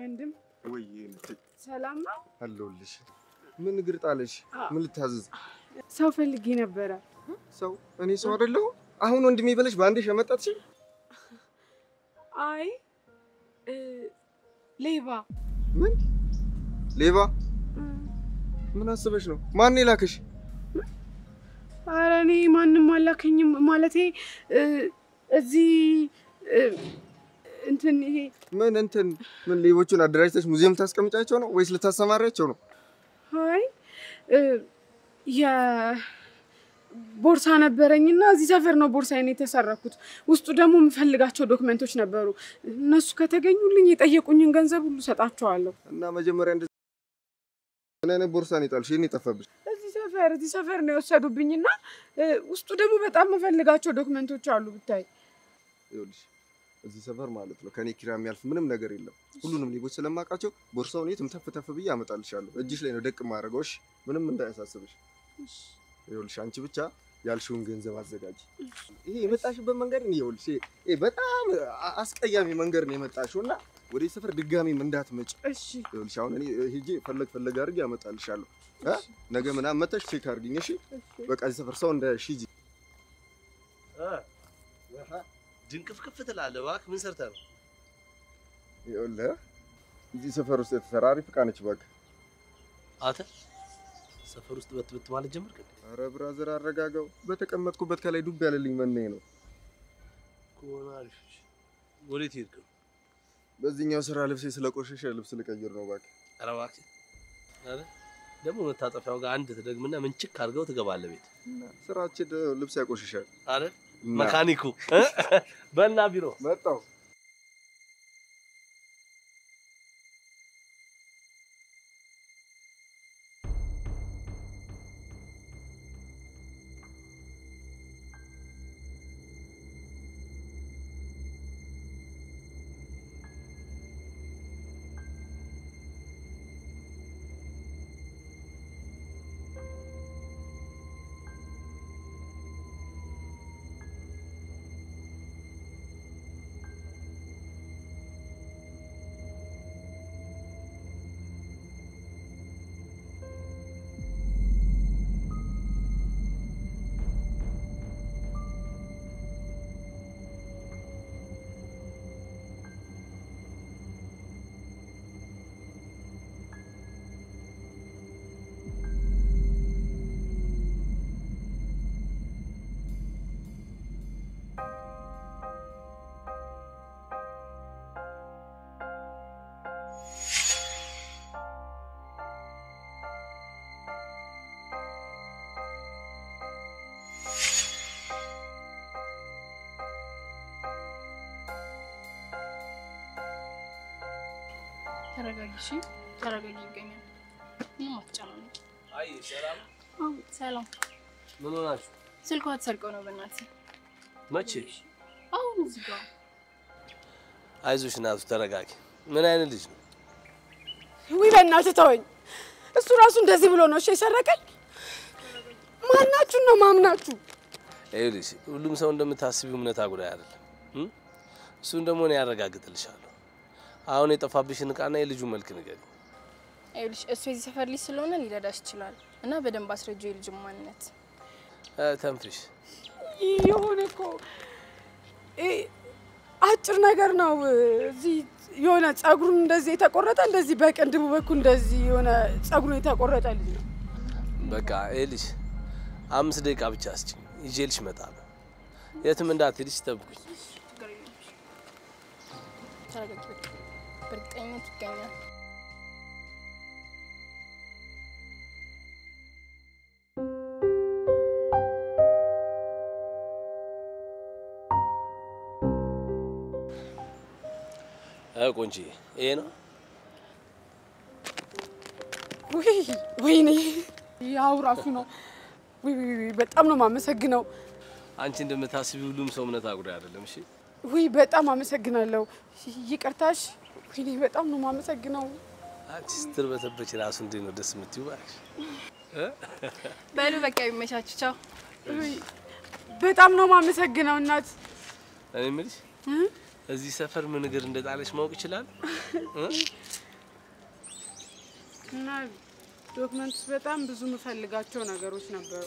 ወንድም ወይ ሰላም ነው? አለሁልሽ። ምን እግር ጣለሽ? ምን ልታዘዝ? ሰው ፈልጌ ነበረ። ሰው እኔ ሰው አይደለሁ? አሁን ወንድሜ ብለሽ በአንዴ ሸመጣትሽ? አይ እ፣ ሌባ ምን ሌባ? ምን አስበሽ ነው? ማን የላክሽ? ኧረ እኔ ማንም አላከኝም። ማለቴ እ፣ እዚህ እ፣ እንትን ይሄ ምን እንትን ምን ሌቦቹን አደራጅተሽ ሙዚየም ታስቀምጫቸው ነው ወይስ ልታሰማሪያቸው ነው? አይ እ፣ የቦርሳ ነበረኝና እዚህ ሰፈር ነው ቦርሳዬን የተሰረኩት። ውስጡ ደግሞ የምፈልጋቸው ዶክመንቶች ነበሩ። እነሱ ከተገኙልኝ የጠየቁኝን ገንዘብ ሁሉ ሰጣቸዋለሁ። እና መጀመሪያ እንደዚህ ምን አይነት ቦርሳ ነው የጣልሽ? የኔ ጠፋብሽ። እዚህ ሰፈር እዚህ ሰፈር ነው የወሰዱብኝና እ፣ ውስጡ ደግሞ በጣም የምፈልጋቸው ዶክመንቶች አሉ ብታይ። ይኸውልሽ እዚህ ሰፈር ማለት ነው ከኔ ኪራይ የሚያልፍ ምንም ነገር የለም። ሁሉንም ሌቦች ስለማውቃቸው ቦርሳውን የትም ተፍ ተፍ ብዬ አመጣልሻለሁ። እጅሽ ላይ ነው ደቅ ማድረገው። እሺ ምንም እንዳያሳስብሽ። ይኸውልሽ አንቺ ብቻ ያልሽውን ገንዘብ አዘጋጅ። ይሄ የመጣሽበት መንገድ ነው ይኸውልሽ፣ ይሄ- ይሄ በጣም አ- አስቀያሚ መንገድ ነው የመጣሽው እና ወደዚህ ሰፈር ድጋሚም እንዳትመጭ። እሺ ይኸውልሽ አሁን እኔ ሄጄ ፈለግ ፈለግ አድርጌ አመጣልሻለሁ። እ? ነገ ምናምን መተሽ ቼክ አድርጊኝ። እሺ በቃ እዚህ ሰፈር ሰው እንዳያይሽ ሂጂ። ድንቅፍቅፍ ትላለህ። እባክህ ምን ሰርተህ ነው? ይኸውልህ እዚህ ሰፈር ውስጥ የተሰራ አሪፍ ዕቃ ነች። እባክህ አንተ ሰፈር ውስጥ በትበት ማለት ጀመርክ እንዴ? ኧረ ብራዘር አረጋጋው። በተቀመጥኩበት ከላይ ዱብ ያለልኝ መናኝ ነው። ከሆነ አሪፍ። እሺ። ወዴት ሄድክ ነው? በዚህኛው ስራ ልብሴ ስለቆሸሸ ልብስ ልቀይር ነው። እባክህ ኧረ እባክህ ኧረ ደግሞ መታጠፊያው ጋር አንድ ትደግምና ምንችክ አድርገው ትገባለህ ቤት ስራችን ልብስ ያቆሽሻል። አረ እና መካኒኩ እ? በና ቢሮ መጣሁ። ተረጋጊ፣ እሺ ተረጋጊ። ይገኛል ምንም አትጨናነቂ። አይ ሰላም አዎ ሰላም። ምን ሆናችሁ? ስልኳ ተሰርቀው ነው በእናትህ። መቼ? አሁን እዚህ ጋር አይዞሽ እናቱ ተረጋጊ። ምን አይነት ልጅ ነው? ውይ በእናትህ ተወኝ። እሱ ራሱ እንደዚህ ብሎ ነው እሺ የሰረቀኝ። ማናችሁን ነው ማምናችሁ? ይኸውልሽ ሁሉም ሰው እንደምታስቢው እምነት አጉዳይ አይደለም። እም? እሱን ደግሞ እኔ ያረጋግጥልሻለሁ። አሁን የጠፋብሽን እቃና የልጁ መልክ ንገሪ። ይኸውልሽ እሱ የዚህ ሰፈር ልጅ ስለሆነ ሊረዳሽ ይችላል እና በደንብ አስረጁ የልጁን ማንነት። እ፣ ተንፍሽ። የሆነ እኮ እ፣ አጭር ነገር ነው። እዚህ የሆነ ጸጉሩን እንደዚህ የተቆረጠ እንደዚህ በቅንድቡ በኩል እንደዚህ የሆነ ጸጉሩን የተቆረጠ ልጅ ነው። በቃ ይኸውልሽ አምስት ደቂቃ ብቻ አስችኝ፣ ይዤልሽ እመጣለሁ። የትም እንዳትሄድሽ ጠብቁኝ። ችግር የለም። ተረጋጊ በቃ። በእርግጠኝነት ይገኛል። እ፣ ቆንጆዬ ይሄ ነው። ውይ ወይኔ ያው ራሱ ነው። ውይ ውይ ውይ፣ በጣም ነው የማመሰግነው። አንቺ እንደምታስቢ ሁሉም ሰው እምነት አጉዳይ አይደለም። እሺ ውይ በጣም አመሰግናለሁ። ይቅርታሽ። ወይኔ በጣም ነው የማመሰግነው። አንቺ ስትርበተበች ራሱ እንዴት ነው ደስ የምትይው እባክሽ። በሉ በቃ ይመቻችሁ። ቻው። ውይ በጣም ነው የማመሰግነው እናት። እኔ የምልሽ እዚህ ሰፈር ምን እግር እንደጣለች ማወቅ ይችላል? እ? እና ዶክመንት ውስጥ በጣም ብዙ የምፈልጋቸው ነገሮች ነበሩ።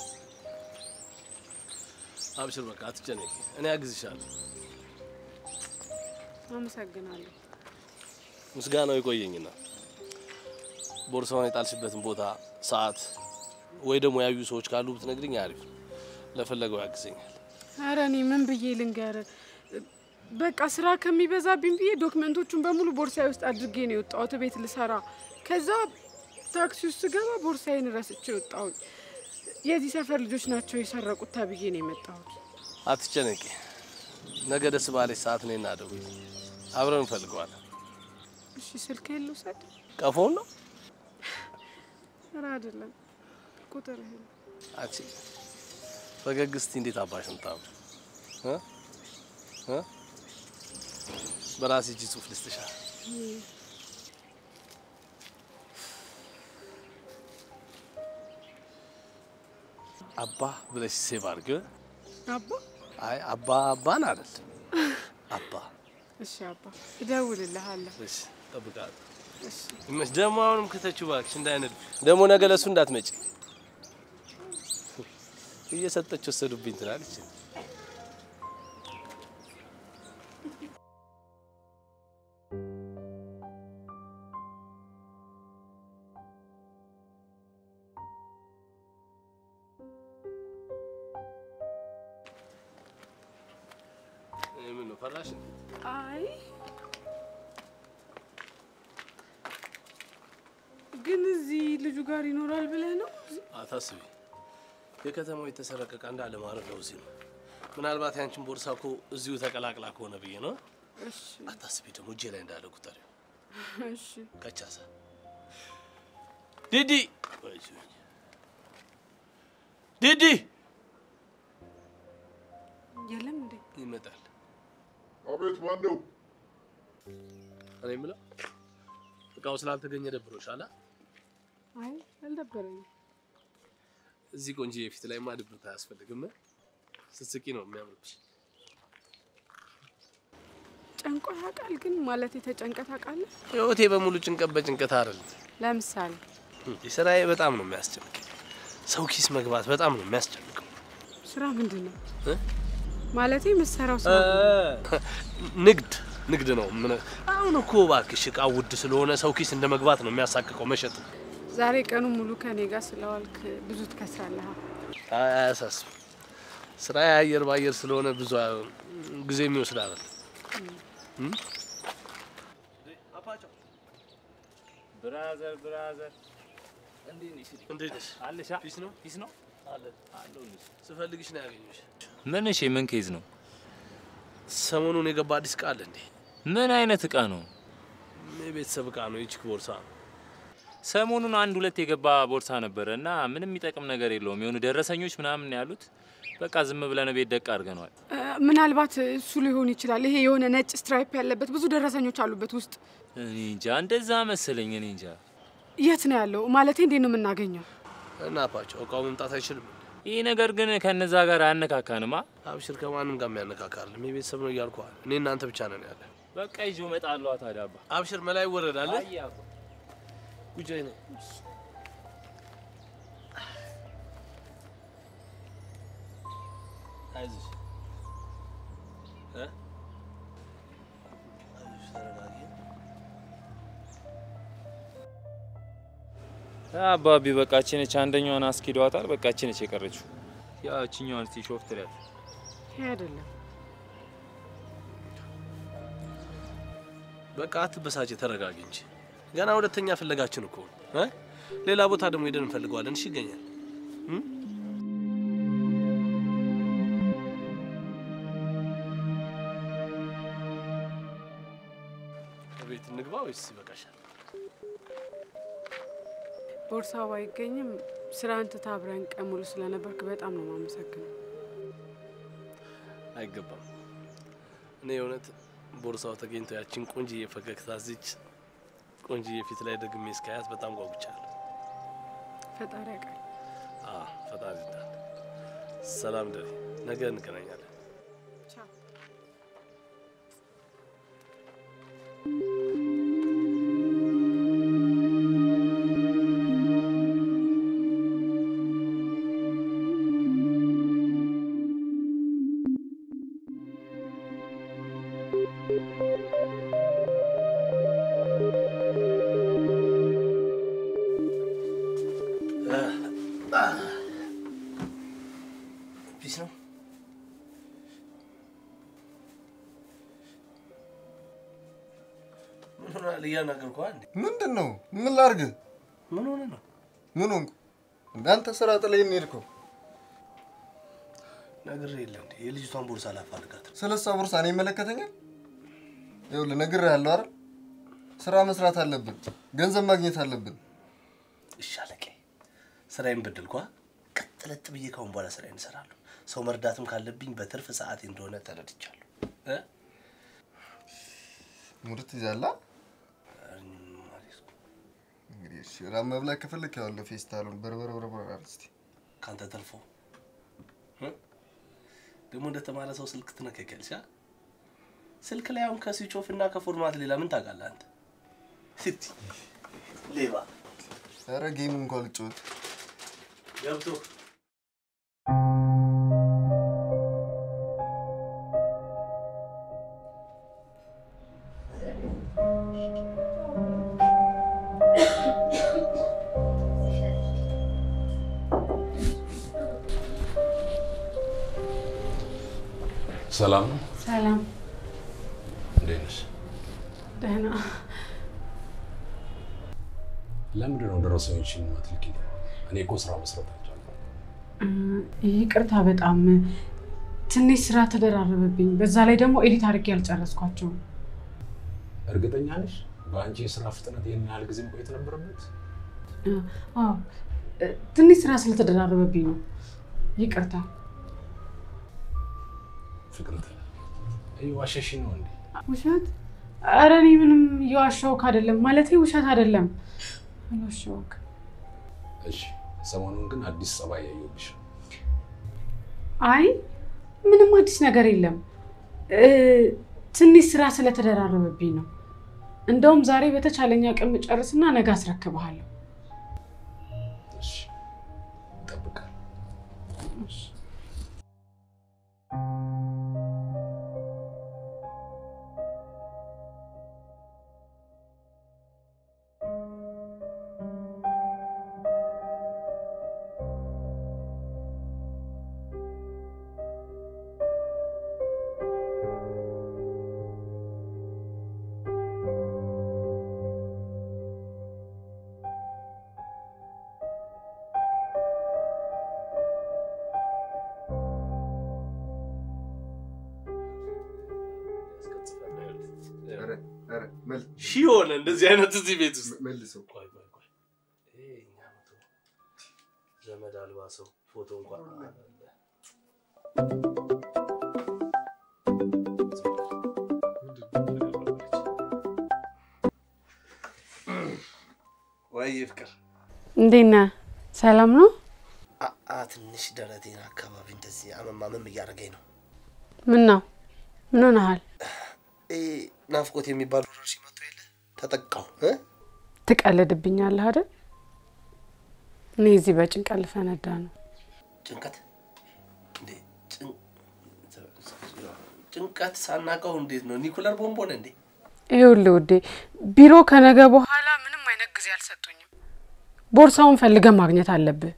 አብሽር፣ በቃ አትጨነቂ፣ እኔ አግዝሻለሁ። አመሰግናለሁ። ምስጋናው ይቆየኝና ቦርሳውን የጣልሽበትን ቦታ፣ ሰዓት ወይ ደግሞ ያዩ ሰዎች ካሉ ብትነግሪኝ አሪፍ ነው። ለፈለገው ያግዘኛል። ኧረ እኔ ምን ብዬ ልንገር? በቃ ስራ ከሚበዛብኝ ብዬ ዶክመንቶቹን በሙሉ ቦርሳዬ ውስጥ አድርጌ ነው የወጣሁት ቤት ልሰራ። ከዛ ታክሲ ውስጥ ስገባ ቦርሳዬን ረስቼ ወጣሁኝ። የዚህ ሰፈር ልጆች ናቸው የሰረቁት ተብዬ ነው የመጣሁት። አትጨነቂ፣ ነገ ደስ ባለች ሰዓት እኔና ደውይ፣ አብረን እንፈልገዋለን። እሺ ስልክ ልውሰድ? ቀፎውን ነው ኧረ አይደለም ቁጥር አንቺ ፈገግ እስቲ እንዴት አባሽ ምታም በራሴ እጅ ጽሁፍ ልስጥሻል። አባ ብለሽ ሴቭ አድርጊ። አባ አይ አባ አባን አይደል አባ። እሺ አባ እደውልልሃለሁ። እሺ እጠብቃለሁ። እሺ ይመች ደግሞ አሁንም ክተችው እባክሽ እንዳይነድ ደግሞ ነገ ለሱ እንዳትመጪ እየሰጠች ወሰዱብኝ ትላለች። ምን ነው ፈራሽ? አይ ግን እዚህ ልጁ ጋር ይኖራል ብለህ ነው? አታስቢ። የከተማው የተሰረቀ ዕቃ እንዳለ ማለት ነው እዚህ ነው። ምናልባት ያንቺን ቦርሳ እኮ እዚሁ ተቀላቅላ ከሆነ ብዬ ነው። እሺ አታስቢ። ደግሞ እጄ ላይ እንዳለ ቁጠሪው። እሺ ከቻሳ ዲዲ ዲዲ የለም እንዴ? ይመጣል። አቤት፣ ማን ነው? እኔ የምለው እቃው ስላልተገኘ ደብሮሻል? አ? አይ አልደበረኝም። እዚህ ቆንጆ የፊት ላይ ማ ድብርት አያስፈልግም። ስትስቂ ነው የሚያምርብሽ። ጨንቆ ያውቃል ግን ማለት የተጨንቀት ታውቃለህ? ህይወቴ በሙሉ ጭንቀት በጭንቀት አይደለም። ለምሳሌ የስራዬ በጣም ነው የሚያስጨንቀኝ። ሰው ኪስ መግባት በጣም ነው የሚያስጨንቀው። ስራ ምንድን ነው እ? ማለት የምትሰራው ስራ ንግድ ንግድ ነው። ምን አሁን እኮ እባክሽ እቃ ውድ ስለሆነ ሰው ኪስ እንደ መግባት ነው የሚያሳቅቀው መሸጥ። ዛሬ ቀኑ ሙሉ ከኔ ጋር ስለዋልክ ብዙ ትከስራለህ። አይ አያሳስብ። ስራ የአየር በአየር ስለሆነ ብዙ ጊዜ የሚወስድ አይደል። ብራዘር ብራዘር እንዴት ነሽ? አለሻ ፒስ ነው ፒስ ነው አለ ስፈልግሽ ነው ያገኘሁሽ። ምን? እሺ ምን ኬዝ ነው? ሰሞኑን የገባ አዲስ እቃ አለ እንዴ? ምን አይነት እቃ ነው? የቤተሰብ እቃ ነው። የቺክ ቦርሳ ነው። ሰሞኑን አንድ ሁለት የገባ ቦርሳ ነበረ እና ምንም የሚጠቅም ነገር የለውም። የሆኑ ደረሰኞች ምናምን ያሉት በቃ ዝም ብለን ቤት ደቅ አድርገነዋል። እ፣ ምናልባት እሱ ሊሆን ይችላል። ይሄ የሆነ ነጭ ስትራይፕ ያለበት ብዙ ደረሰኞች አሉበት ውስጥ። እኔ እንጃ እንደዛ መሰለኝ። እኔ እንጃ የት ነው ያለው? ማለቴ እንዴት ነው የምናገኘው? እና አፓቸው እቃው መምጣት አይችልም። ይህ ነገር ግን ከነዛ ጋር አያነካካንማ። አብሽር ከማንም ጋር የሚያነካካልም የቤተሰብ ነው እያልኩሃል። እኔ እናንተ ብቻ ነን ያለ። በቃ ይዞ እመጣለሁ። ታዲያ አባ አብሽር መላይ ይወረዳል። አይ አባ ጉጃይ ነው አይዞሽ እ አይዞሽ ተረጋጊ። አባቢ በቃ እቺ ነች አንደኛዋን አስኪዷታል። በቃ እቺ ነች የቀረችው። ያው እቺኛዋን እስቲ ሾፍ ትሪያት ይሄ አይደለም። በቃ አትበሳጭ፣ ተረጋጊ እንጂ ገና ሁለተኛ ፍለጋችን እኮ ነው እ ሌላ ቦታ ደግሞ ሄደን እንፈልገዋለን። እሺ ይገኛል። እም? ቤት እንግባ ወይስ ይበቃሻል? ቦርሳው ባይገኝም ስራን ትተህ አብረን ቀን ሙሉ ስለነበርክ በጣም ነው የማመሰግነው። አይገባም። እኔ የእውነት ቦርሳው ተገኝቶ ያችን ቆንጅዬ ፈገግታ እዚች ቆንጅዬ ፊት ላይ ደግሜ እስካያት በጣም ጓጉቻለሁ። ፈጣሪ ያውቃል። አዎ ፈጣሪ ይርዳል። ሰላም ደሪ፣ ነገ እንገናኛለን። ቻው። ይሆናል እያናገርኩህ እንዴ። ምንድን ነው? ምን ላድርግ? ምን ሆነ ነው? ምን ሆንኩ? እንዳንተ ስራ ጥለኸኝ ሄድከው። ነግሬህ የለ እንዴ የልጅቷን ቦርሳ ላፋልጋት ነው። ስለ እሷ ቦርሳ እኔ ይመለከተኛል? ይኸውልህ ነግሬሃለሁ አይደል? ስራ መስራት አለብን፣ ገንዘብ ማግኘት አለብን። እሺ አለቄ፣ ስራዬን በደልኳ። ቀጥ ለጥ ብዬ ካሁን በኋላ ስራዬን እሰራለሁ። ሰው መርዳትም ካለብኝ በትርፍ ሰዓቴ እንደሆነ ተረድቻለሁ። እ? ሙድ ትይዛለህ? እንግዲህ እሺ፣ ራብ መብላት ከፈለክ ያው ፌስታሉን በርበረ በርበረ አድርግ እስኪ። ካንተ ተርፎ እ? ደግሞ እንደተማረ ሰው ስልክ ትነከከልሽ። አ? ስልክ ላይ አሁን ከስዊች ኦፍ እና ከፎርማት ሌላ ምን ታውቃለህ አንተ? ስቲ ሌባ ኧረ ጌም እንኳን ልጫወት። ገብቶ ሰላም ነው? ሰላም፣ እንዴት ነሽ? ደህና። ለምንድን ነው ደረሰኞችን የማትልኪኝ? እኔ እኮ ስራ መስራት አልቻልኩም። ይቅርታ፣ በጣም ትንሽ ስራ ተደራረበብኝ። በዛ ላይ ደግሞ ኤዲት አድርጌ ያልጨረስኳቸው። እርግጠኛ ነሽ? በአንቺ የስራ ፍጥነት ይህን ያህል ጊዜ መቆየት ነበረበት? አዎ፣ ትንሽ ስራ ስለተደራረበብኝ ነው። ይቅርታ። ፍቅርት እየዋሸሽ ነው እንዴ? ውሸት? ኧረ እኔ ምንም እየዋሸሁክ አይደለም። ማለቴ ውሸት አይደለም፣ አልዋሸሁክ። እሺ፣ ሰሞኑን ግን አዲስ ጸባይ ያየሁብሽ። አይ ምንም አዲስ ነገር የለም። እ፣ ትንሽ ስራ ስለተደራረበብኝ ነው። እንደውም ዛሬ በተቻለኝ አቅም ጨርስና ነገ አስረክብሃለሁ። እሺ፣ እጠብቃለሁ። ኧረ ኧረ መል ሺህ ሆነ እንደዚህ አይነት እዚህ ቤት ውስጥ መልሰው ቆይ ቆይ ቆይ ይሄ እኛ መቶ ዘመድ አልባ ሰው ፎቶ እንኳን አለ። ወይ ፍቅር እንዴት ነህ? ሰላም ነው? አ ትንሽ ደረቴን አካባቢ እንደዚህ አመማመም እያደረገኝ ነው። ምን ነው? ምን ሆነሃል? ይሄ ናፍቆት የሚባል ወረርሽኝ መጥቶ የለ ተጠቃው እ ትቀልድብኛለህ አይደል? እኔ እዚህ በጭንቀት ልፈነዳ ነው። ጭንቀት እንዴ ጭን- ጭንቀት ሳናቀው እንዴት ነው ኒኩለር ቦምብ ሆነ እንዴ? ይኸውልህ ውዴ፣ ቢሮ ከነገ በኋላ ምንም አይነት ጊዜ አልሰጡኝም። ቦርሳውን ፈልገህ ማግኘት አለብህ።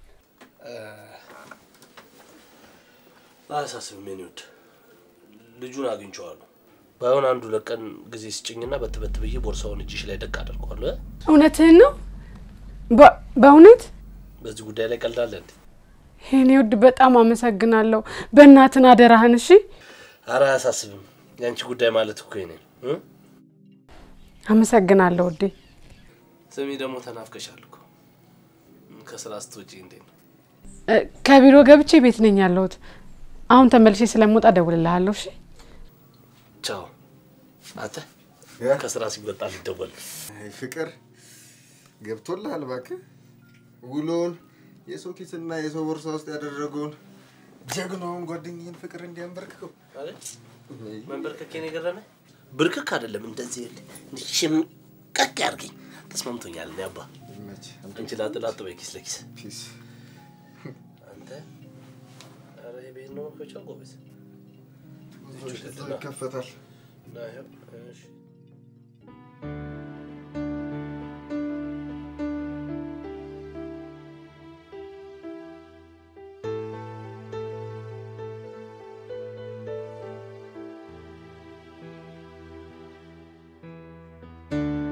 አያሳስብም የኔ ውድ፣ ልጁን አግኝቼዋለሁ። ባይሆን አንዱ ለቀን ጊዜ ስጭኝና በትበት ብዬ ቦርሳውን እጅሽ ላይ ደቅ አደርገዋለሁ። እ? እውነትህን ነው? በ- በእውነት በዚህ ጉዳይ ላይ ቀልዳለ እንዴ? የኔ ውድ በጣም አመሰግናለሁ። በእናትን አደራህን። እሺ፣ አረ አያሳስብም። የአንቺ ጉዳይ ማለት እኮ የኔ ነው። እ? አመሰግናለሁ ውዴ። ስሚ ደግሞ ተናፍቀሻል እኮ ከስራ ስትወጪ እንዴት ነው? እ፣ ከቢሮ ገብቼ ቤት ነኝ ያለሁት። አሁን ተመልሼ ስለምወጣ እደውልልሃለሁ። እሺ፣ ቻው። አንተ ያ? ከስራ ሲወጣ ሊደወል አይ ፍቅር ገብቶልሃል እባክህ። ውሎውን የሰው ኪስና የሰው ቦርሳ ውስጥ ያደረገውን ጀግናውን ጓደኛዬን ፍቅር እንዲያንበርክከው አይደል? መንበርከኬን የገረመ ብርክክ አይደለም እንደዚህ የለ ሽምቀቅ ያርገኝ ተስማምቶኛል። እኔ አባ ይመችህ። አንቺ ላጥ ላጥ በይ ኪስ ለኪስ ፒስ አንተ ኧረ የቤት ነው መክፈቻው ጎበዝ እዛው ይከፈታል። እና ይኸው እሺ እ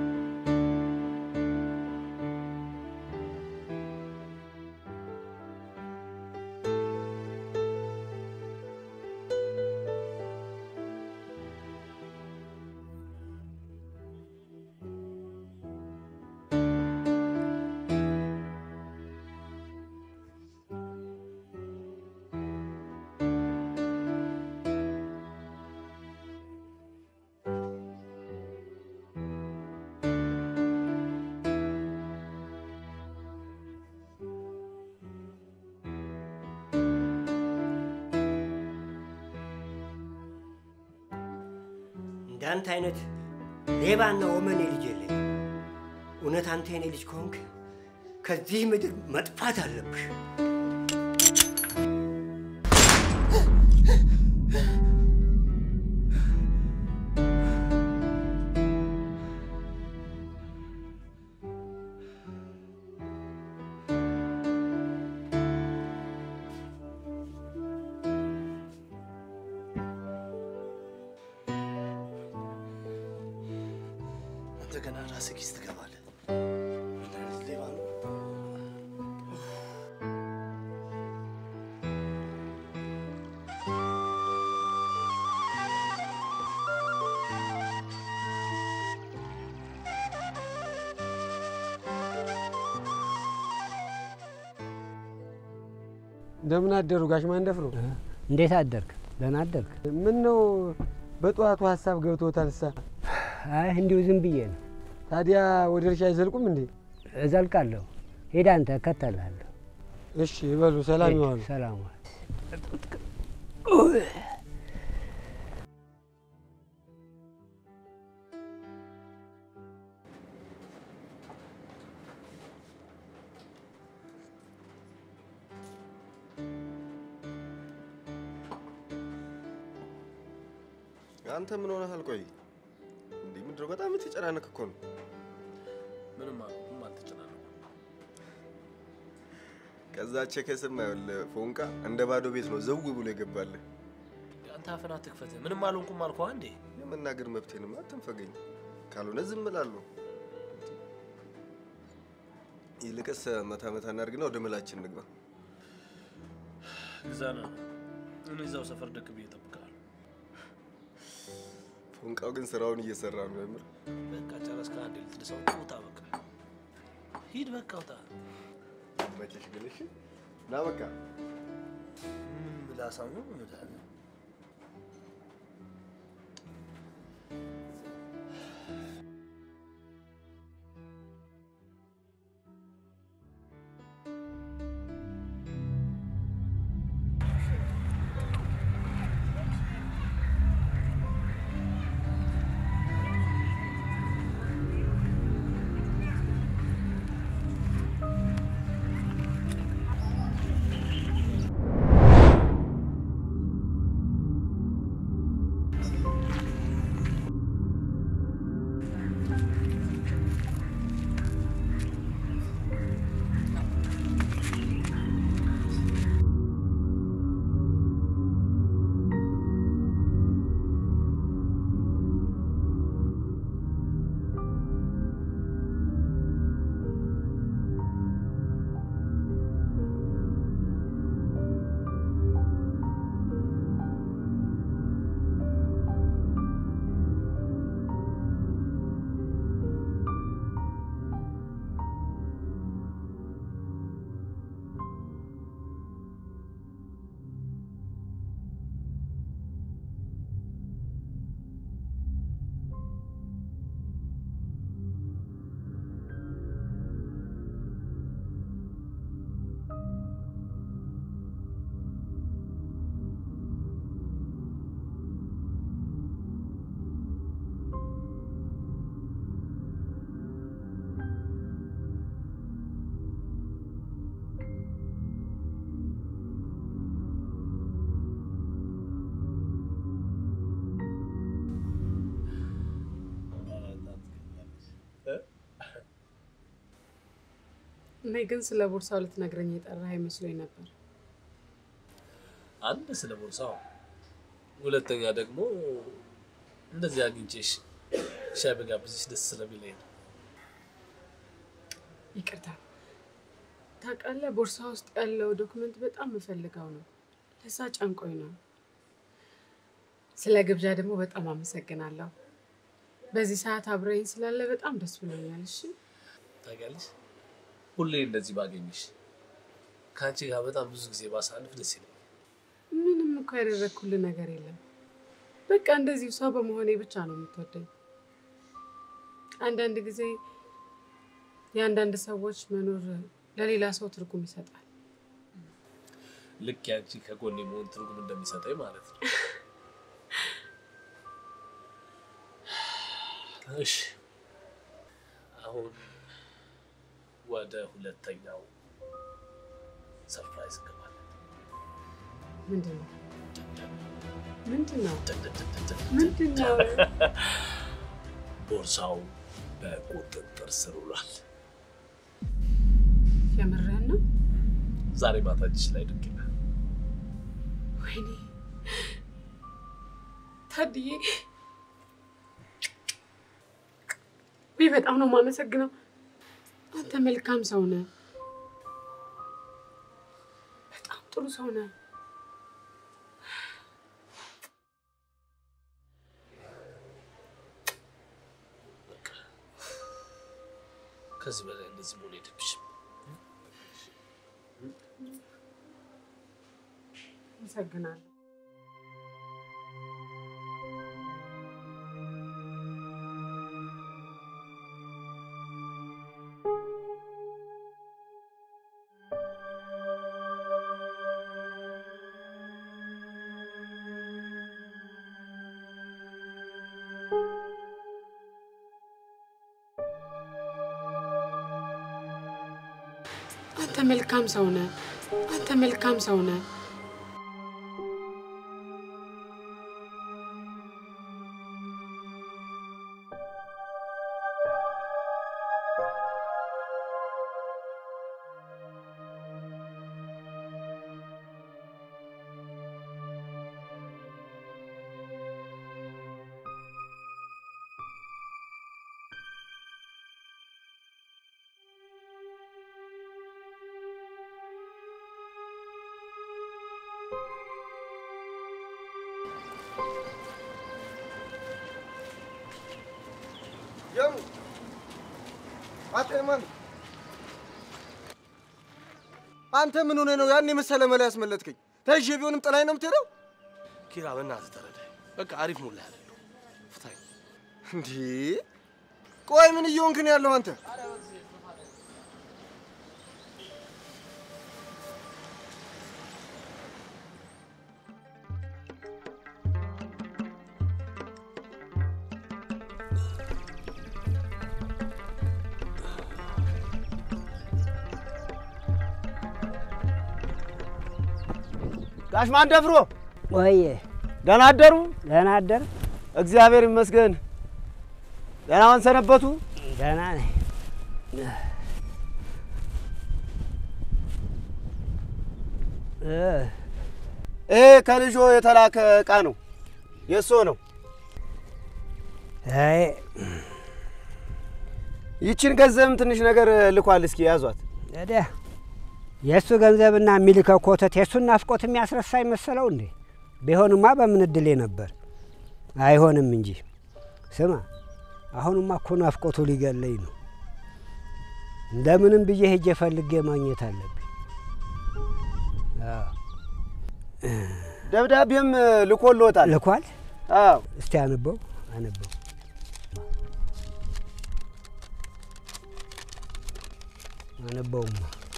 እንዳንተ አይነት ሌባና ወመኔ ልጅ የለኝ። እውነት አንተ የኔ ልጅ ከሆንክ ከዚህ ምድር መጥፋት አለብሽ። አንተ ገና ራስህ ኪስ ትገባለህ። ምን አይነት ሌባ ነው? እንደምን አደሩ ጋሽ ማንደፍሮ? እንዴት አደርክ? ደህና አደርክ? ምን ነው በጠዋቱ ሀሳብ ገብቶታል? ሳ አይ እንዲሁ ዝም ብዬ ነው። ታዲያ ወደ እርሻ አይዘልቁም እንዴ? እዘልቃለሁ። ሄድ አንተ እከተልሃለሁ። እሺ ይበሉ። ሰላም ይዋሉ። ሰላም ዋል። አንተ ምን ሆነሃል? ቆይ እንዴ ምንድን ነው? በጣም የተጨናነቅ እኮ ነው። ምንም ምንም አልተጨናነኩም። ከዛ ቼከስም ይኸውልህ ፎንቃ እንደ ባዶ ቤት ነው ዘው ብሎ የገባልህ። አንተ አፍን አትክፈት። ምንም አልሆንኩም አልኩህ አንዴ። የመናገር መብቴንም አትንፈገኝ፣ ካልሆነ ዝም እላለሁ። ይልቅስ መታ መታ እናድርግና ወደ መላችን እንግባ። ግዛና እኔ እዛው ሰፈር ደቅ ብዬ እጠብቅሃለሁ። ፎንቃው ግን ስራውን እየሰራ ነው። የምር በቃ ጨረስክ። አንዴ ልትደሰው ውጣ። በቃ ሂድ፣ በቃ ውጣ። መቼሽ ግን እሺ፣ ና በቃ ምን ምላሳም ነው እምልሃለሁ። እኔ ግን ስለ ቦርሳው ልትነግረኝ የጠራህ አይመስሎኝ ነበር። አንድ ስለ ቦርሳው፣ ሁለተኛ ደግሞ እንደዚህ አግኝቼሽ ሻይ በጋብዝሽ ደስ ስለሚለኝ ነው። ይቅርታ ታውቃለህ፣ ቦርሳ ውስጥ ያለው ዶክመንት በጣም የምፈልገው ነው። ለዛ ጨንቆኝ ነው። ስለ ግብዣ ደግሞ በጣም አመሰግናለሁ። በዚህ ሰዓት አብረኝ ስላለ በጣም ደስ ብሎኛል። እሺ ታውቂያለሽ፣ ሁሌ እንደዚህ ባገኝሽ ከአንቺ ጋር በጣም ብዙ ጊዜ ባሳልፍ ደስ ይለኛል። ምንም እኮ ያደረግኩልህ ነገር የለም። በቃ እንደዚሁ ሰው በመሆኔ ብቻ ነው የምትወደኝ። አንዳንድ ጊዜ የአንዳንድ ሰዎች መኖር ለሌላ ሰው ትርጉም ይሰጣል። ልክ ያንቺ ከጎኔ መሆን ትርጉም እንደሚሰጠኝ ማለት ነው። እሺ አሁን ወደ ሁለተኛው ሰርፕራይዝ እንገባለን። ምንድን ነው ምንድን ነው ምንድን ነው? ቦርሳው በቁጥጥር ስር ውሏል። የምርህን ነው? ዛሬ ማታ እጅሽ ላይ ድንቅ ይላል። ወይኔ ታድዬ፣ ወይ በጣም ነው የማመሰግነው። አንተ መልካም ሰው ነህ። በጣም ጥሩ ሰው ነህ። ከዚህ በላይ እንደዚህ መሆን የለብሽም። አመሰግናለሁ። አንተ መልካም ሰው ነህ። አንተ መልካም ሰው ነህ። የሙ አንተ የማን አንተ ምን ሆነ ነው ያን የመሰለ መላ ያስመለጥከኝ? ተይዤ ቢሆንም ጥላኝ ነው የምትሄደው? ኪራ በእናትህ ተረዳኝ። በቃ አሪፍ ሙላ ያለሁ ፍታኝ። እንዴ ቆይ ምን እየሆንክ ነው ያለው አንተ? ጋሽ ማንደፍሮ ወዬ ደህና አደሩ? ደህና አደር። እግዚአብሔር ይመስገን። ደህና ዋን ሰነበቱ? ደህና ነኝ። ይሄ ከልጆ የተላከ እቃ ነው፣ የእሶ ነው። አይ ይችን ገንዘብም ትንሽ ነገር ልኳል። እስኪ ያዟት። ታዲያ የእሱ ገንዘብና የሚልከው ኮተት የእሱን ናፍቆት የሚያስረሳ ይመሰለው እንዴ? ቢሆንማ በምን እድሌ ነበር። አይሆንም እንጂ ስማ፣ አሁንማ እኮ ናፍቆቱ ሊገለኝ ነው። እንደምንም ብዬ ሄጄ ፈልጌ ማግኘት አለብኝ። አዎ፣ ደብዳቤም ልኮልዎታል። ልኳል? አዎ። እስቲ አንበው አንበው። አንበውማ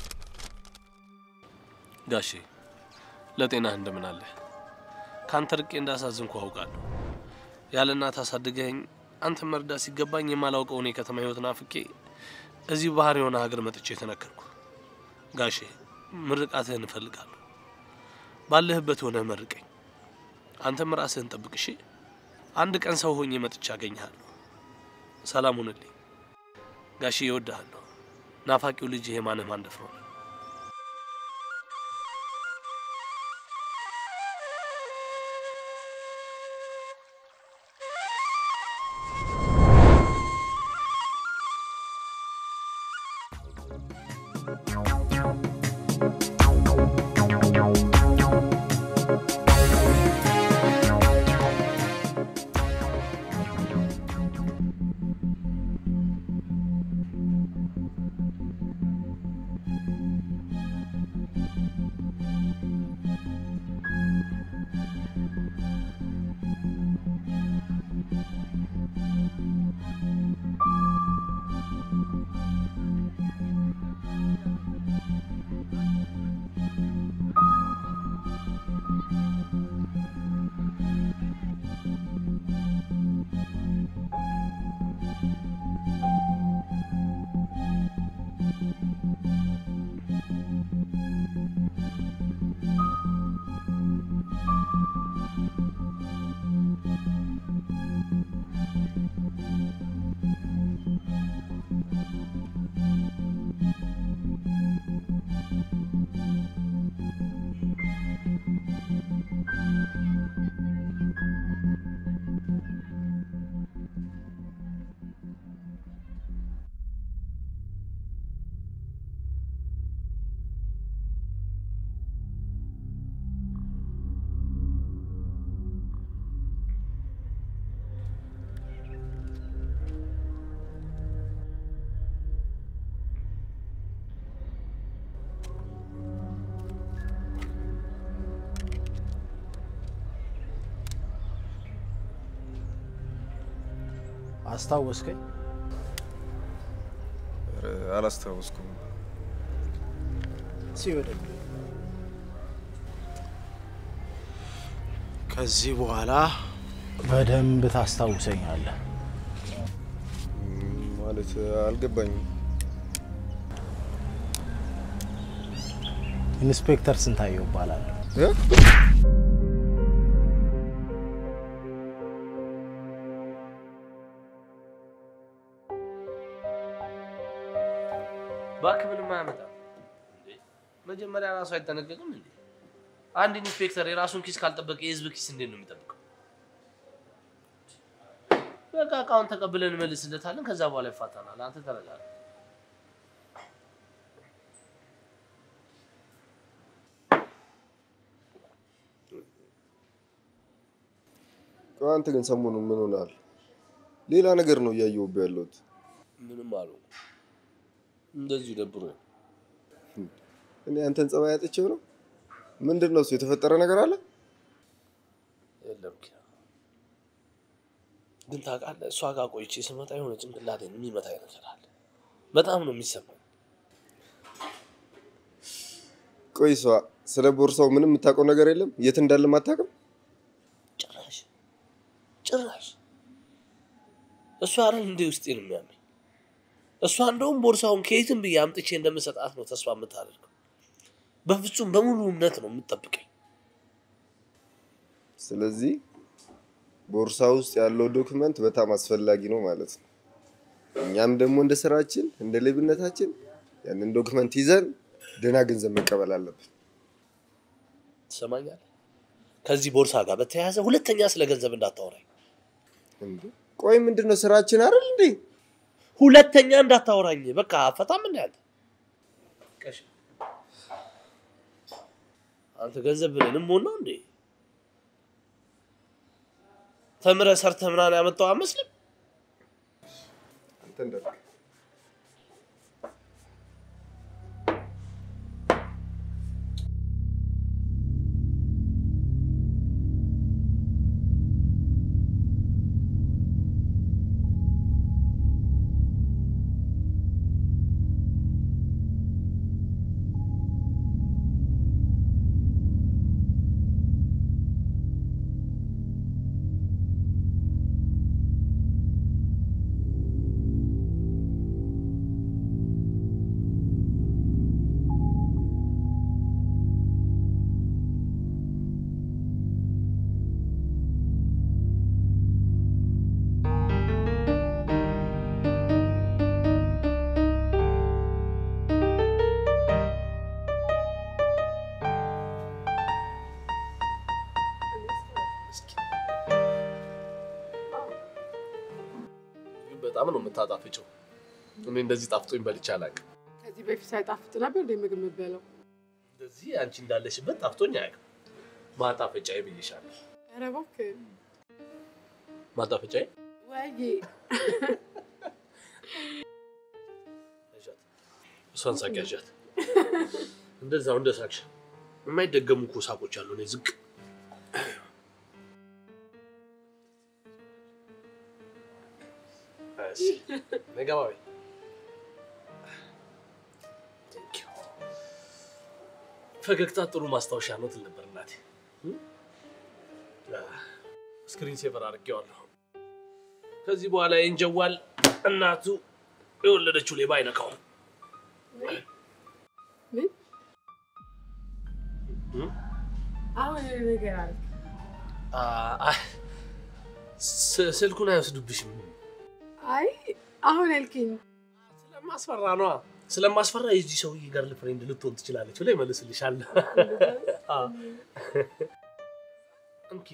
ጋሼ ለጤናህ እንደምን አለ? ከአንተ ርቄ እንዳሳዝንኩ አውቃለሁ። ያለ እናት አሳድገኝ አንተ መርዳት ሲገባኝ የማላውቀውን የከተማ ህይወት ናፍቄ እዚህ ባህር የሆነ ሀገር መጥቼ የተነከርኩ። ጋሼ ምርቃትህን እፈልጋለሁ። ባለህበት ሆነህ መርቀኝ። አንተም ራስህን ጠብቅ እሺ። አንድ ቀን ሰው ሆኜ መጥቼ አገኘሃለሁ። ሰላም ሁንልኝ ጋሼ። እወድሃለሁ። ናፋቂው ልጅ የማንህ ማንደፍሮ ነው። አስታወስከኝ? ኧረ አላስታወስኩም። ሲወደድ ከዚህ በኋላ በደንብ ታስታውሰኛለህ። ም፣ ማለት አልገባኝም። ኢንስፔክተር ስንታየው እባላለሁ። እ? እባክህ ምንም አያመጣም። እንዴ መጀመሪያ ራሱ አይጠነቀቅም እንዴ? አንድ ኢንስፔክተር የራሱን ኪስ ካልጠበቀ የህዝብ ኪስ እንዴት ነው የሚጠብቀው? በቃ እቃውን ተቀብለን እንመልስለታለን። ከዛ በኋላ ይፋታናል። አንተ ተረጋጋ። ቆይ አንተ ግን ሰሞኑን ምን ሆነሃል? ሌላ ነገር ነው እያየሁብህ ያለሁት። ምንም አልሆንኩም። እንደዚሁ ደብሮኝ እኔ አንተን ጸባይ አጥቼው ነው? ምንድን ነው እሱ? የተፈጠረ ነገር አለ? የለም ኪራ። ግን ታውቃለህ፣ እሷ ጋር ቆይቼ ስመጣ የሆነ ጭንቅላቴን የሚመታኝ ነገር አለ። በጣም ነው የሚሰማኝ። ቆይ እሷ ስለ ቦርሳው ምንም የምታውቀው ነገር የለም? የት እንዳለም አታውቅም? ጭራሽ ጭራሽ እሷ አይደል እንዴ ውስጤን የሚያመኝ? እሷ እንደውም ቦርሳውን ከየትም ብዬ አምጥቼ እንደምሰጣት ነው ተስፋ የምታደርገው። በፍጹም በሙሉ እምነት ነው የምትጠብቀኝ። ስለዚህ ቦርሳ ውስጥ ያለው ዶክመንት በጣም አስፈላጊ ነው ማለት ነው። እኛም ደግሞ እንደ ስራችን እንደ ሌብነታችን ያንን ዶክመንት ይዘን ደህና ገንዘብ መቀበል አለብን። ትሰማኛለህ? ከዚህ ቦርሳ ጋር በተያያዘ ሁለተኛ ስለ ገንዘብ እንዳታወራኝ። እንዴ ቆይ ምንድን ነው ስራችን አይደል እንዴ? ሁለተኛ እንዳታወራኝ። በቃ አፈታም እንደ አንተ ቀሽ አንተ ገንዘብ ብለንም ሆን ነው እንዴ? ተምረህ ሰርተህ ምናምን ያመጣው አመስልም። አንተ እንዳልክ ግን በጣም ነው የምታጣፍጨው። እኔ እንደዚህ ጣፍጦኝ በልቼ አላውቅም። ከዚህ በፊት ሳይጣፍጥ ነበር እንደ ምግብ የምትበላው? እንደዚህ አንቺ እንዳለሽበት ጣፍጦኝ አያውቅም። ማጣፈጫዬ ብዬሻለሁ። ኧረ እባክህ ማጣፈጫዬ ወይዬ ያዣት፣ እሷን ሳቅ ያዣት። እንደዛው እንደ ሳቅሽ የማይደገሙ እኮ ሳቆች አሉ። እኔ ዝቅ እሺ፣ ነይ ገባ በይ። Thank you። ፈገግታ ጥሩ ማስታወሻ ነው ትል ነበር እናቴ። ስክሪን ሴቨር አድርጌዋለሁ። ከዚህ በኋላ ይህን ጀዋል እናቱ የወለደችው ሌባ አይነካውም። ምን አሁን ነገር አለ አ- አ- ስ- ስልኩን አይወስዱብሽም። አይ አሁን ያልከኝ ስለማስፈራ ነዋ። ስለማስፈራ የዚህ ሰውዬ ገርል ፍሬንድ ልትሆን ትችላለች ብላ ይመልስልሻል። አዎ። እንኪ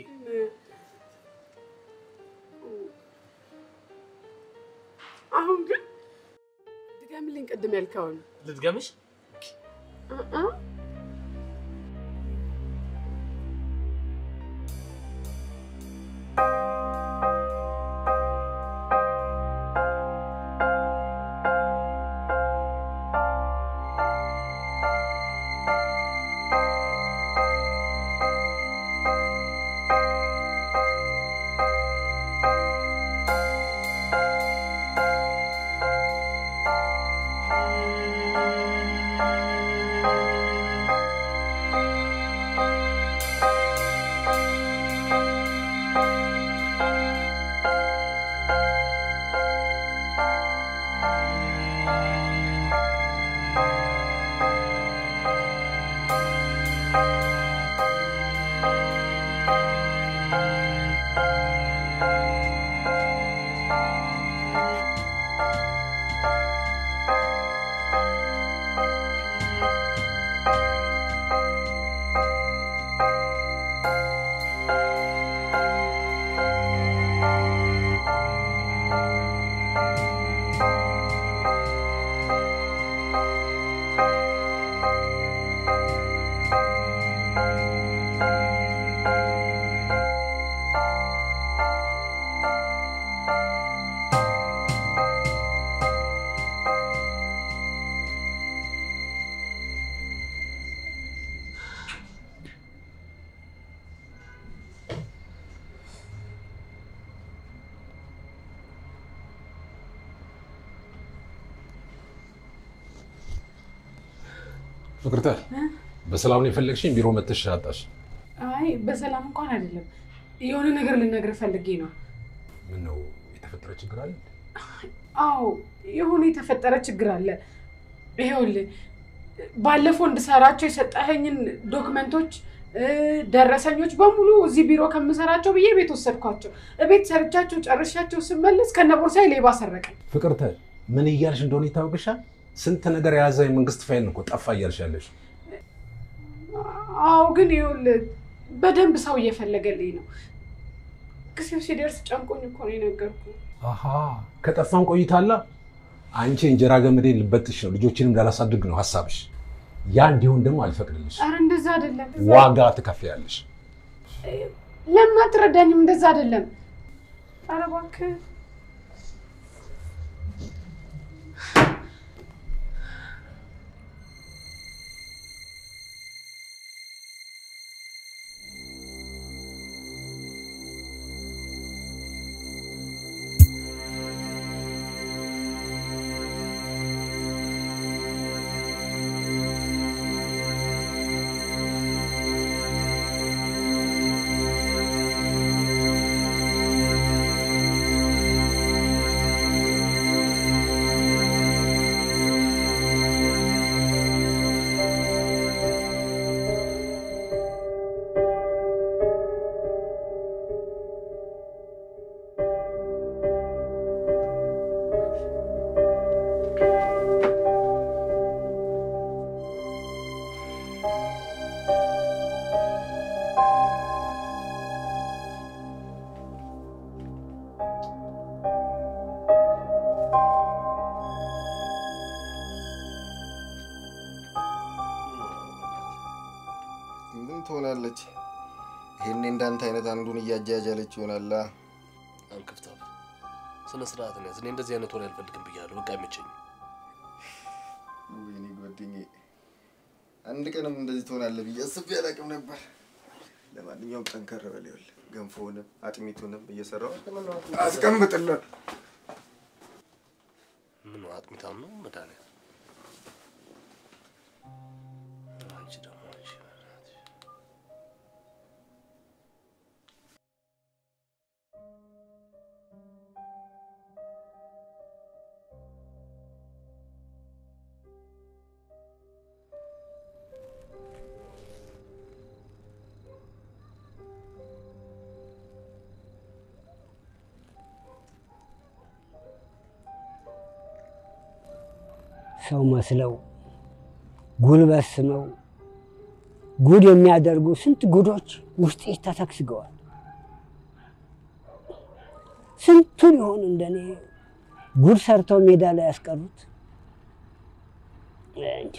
አሁን ግን ድገምልኝ ቅድም ያልከውን ልድገምሽ? እ-እ። ፍቅርተ በሰላም ነው የፈለግሽኝ? ቢሮ መተሽ አጣሽ? አይ በሰላም እንኳን አይደለም። የሆነ ነገር ልነግርህ ፈልጌ ነው። ምን ነው የተፈጠረ ችግር አለ? አዎ የሆነ የተፈጠረ ችግር አለ። ይኸውልህ ባለፈው እንድሰራቸው የሰጠኸኝን ዶክመንቶች እ፣ ደረሰኞች በሙሉ እዚህ ቢሮ ከምሰራቸው ብዬ ቤት ወሰድኳቸው። እቤት ሰርቻቸው ጨርሻቸው ስመለስ ከነ ቦርሳዬ ሌባ ሰረቀኝ። ፍቅርተ ምን እያልሽ እንደሆነ ይታወቅሻል? ስንት ነገር የያዘ የመንግስት ፋይል እኮ ጠፋ እያልሽ ያለሽ። አዎ ግን ይኸውልህ በደንብ ሰው እየፈለገልኝ ነው። ጊዜው ሲደርስ ጨንቆኝ እኮ ነው የነገርኩህ። አሃ ከጠፋን ቆይታላ። አንቺ እንጀራ ገመዴን ልበጥሽ ነው፣ ልጆችንም እንዳላሳድግ ነው ሀሳብሽ። ያ እንዲሆን ደግሞ አልፈቅድልሽ። ኧረ እንደዛ አይደለም። ዋጋ ትከፍያለሽ። ለምን አትረዳኝም? እንደዛ አይደለም። ኧረ እባክህ ምን ትሆናለች? ይሄኔ እንዳንተ አይነት አንዱን እያጃጃለች ይሆናላ። አንክፍታብ ስነ ስርዓት ነው ያዝ። እኔ እንደዚህ አይነት ወሬ አልፈልግም ብያለሁ። በቃ አይመቸኝም። ወይኔ ጓደኛዬ፣ አንድ ቀንም እንደዚህ ትሆናለህ ብዬ አስቤ አላውቅም ነበር። ለማንኛውም ጠንከር በል። ይኸውልህ ገንፎውንም አጥሚቱንም እየሰራሁ አስቀምጥልን። ምን አጥሚታም ነው መድኃኒዓለም አንቺ ደግሞ አንቺ በእናትሽ። ሰው መስለው ጉልበት ስመው ጉድ የሚያደርጉ ስንት ጉዶች ውስጤ ተሰግስገዋል። ስንቱን ይሆን እንደኔ ጉድ ሰርተው ሜዳ ላይ ያስቀሩት? እንጃ።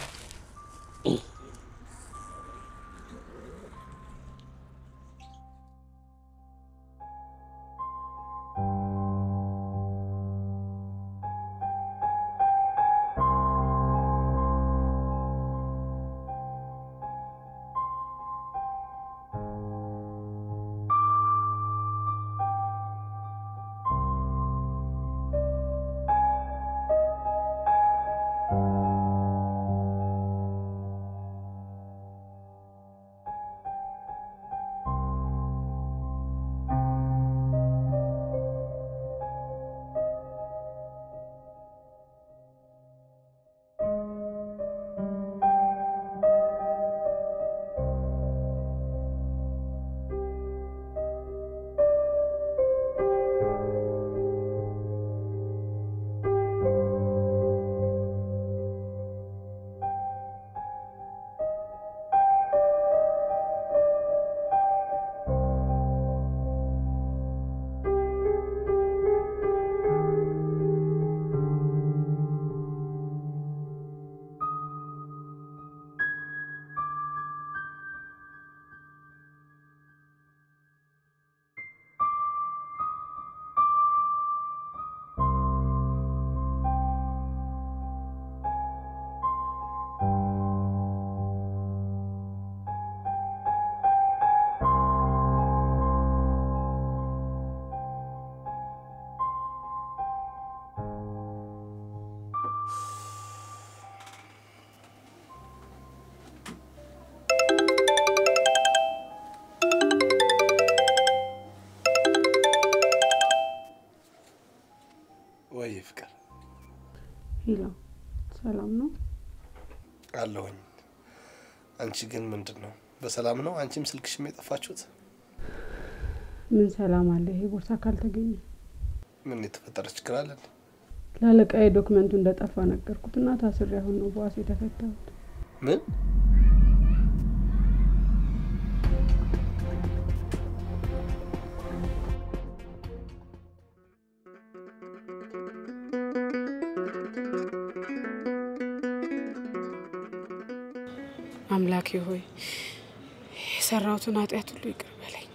ወይ ፍቅር ሄሎ፣ ሰላም ነው? አለሁኝ። አንቺ ግን ምንድን ነው በሰላም ነው? አንቺም ስልክሽም የጠፋችሁት ምን ሰላም አለ? ይሄ ቦርሳ ካልተገኘ ምን የተፈጠረ ችግር አለ? እንዴ? ለአለቃዬ ዶክመንቱ እንደጠፋ ነገርኩትና ታስሬ አሁን ነው በዋስ የተፈታሁት። ምን አምላኬ ሆይ የሰራሁትን ኃጢአት ሁሉ ይቅር በለኝ።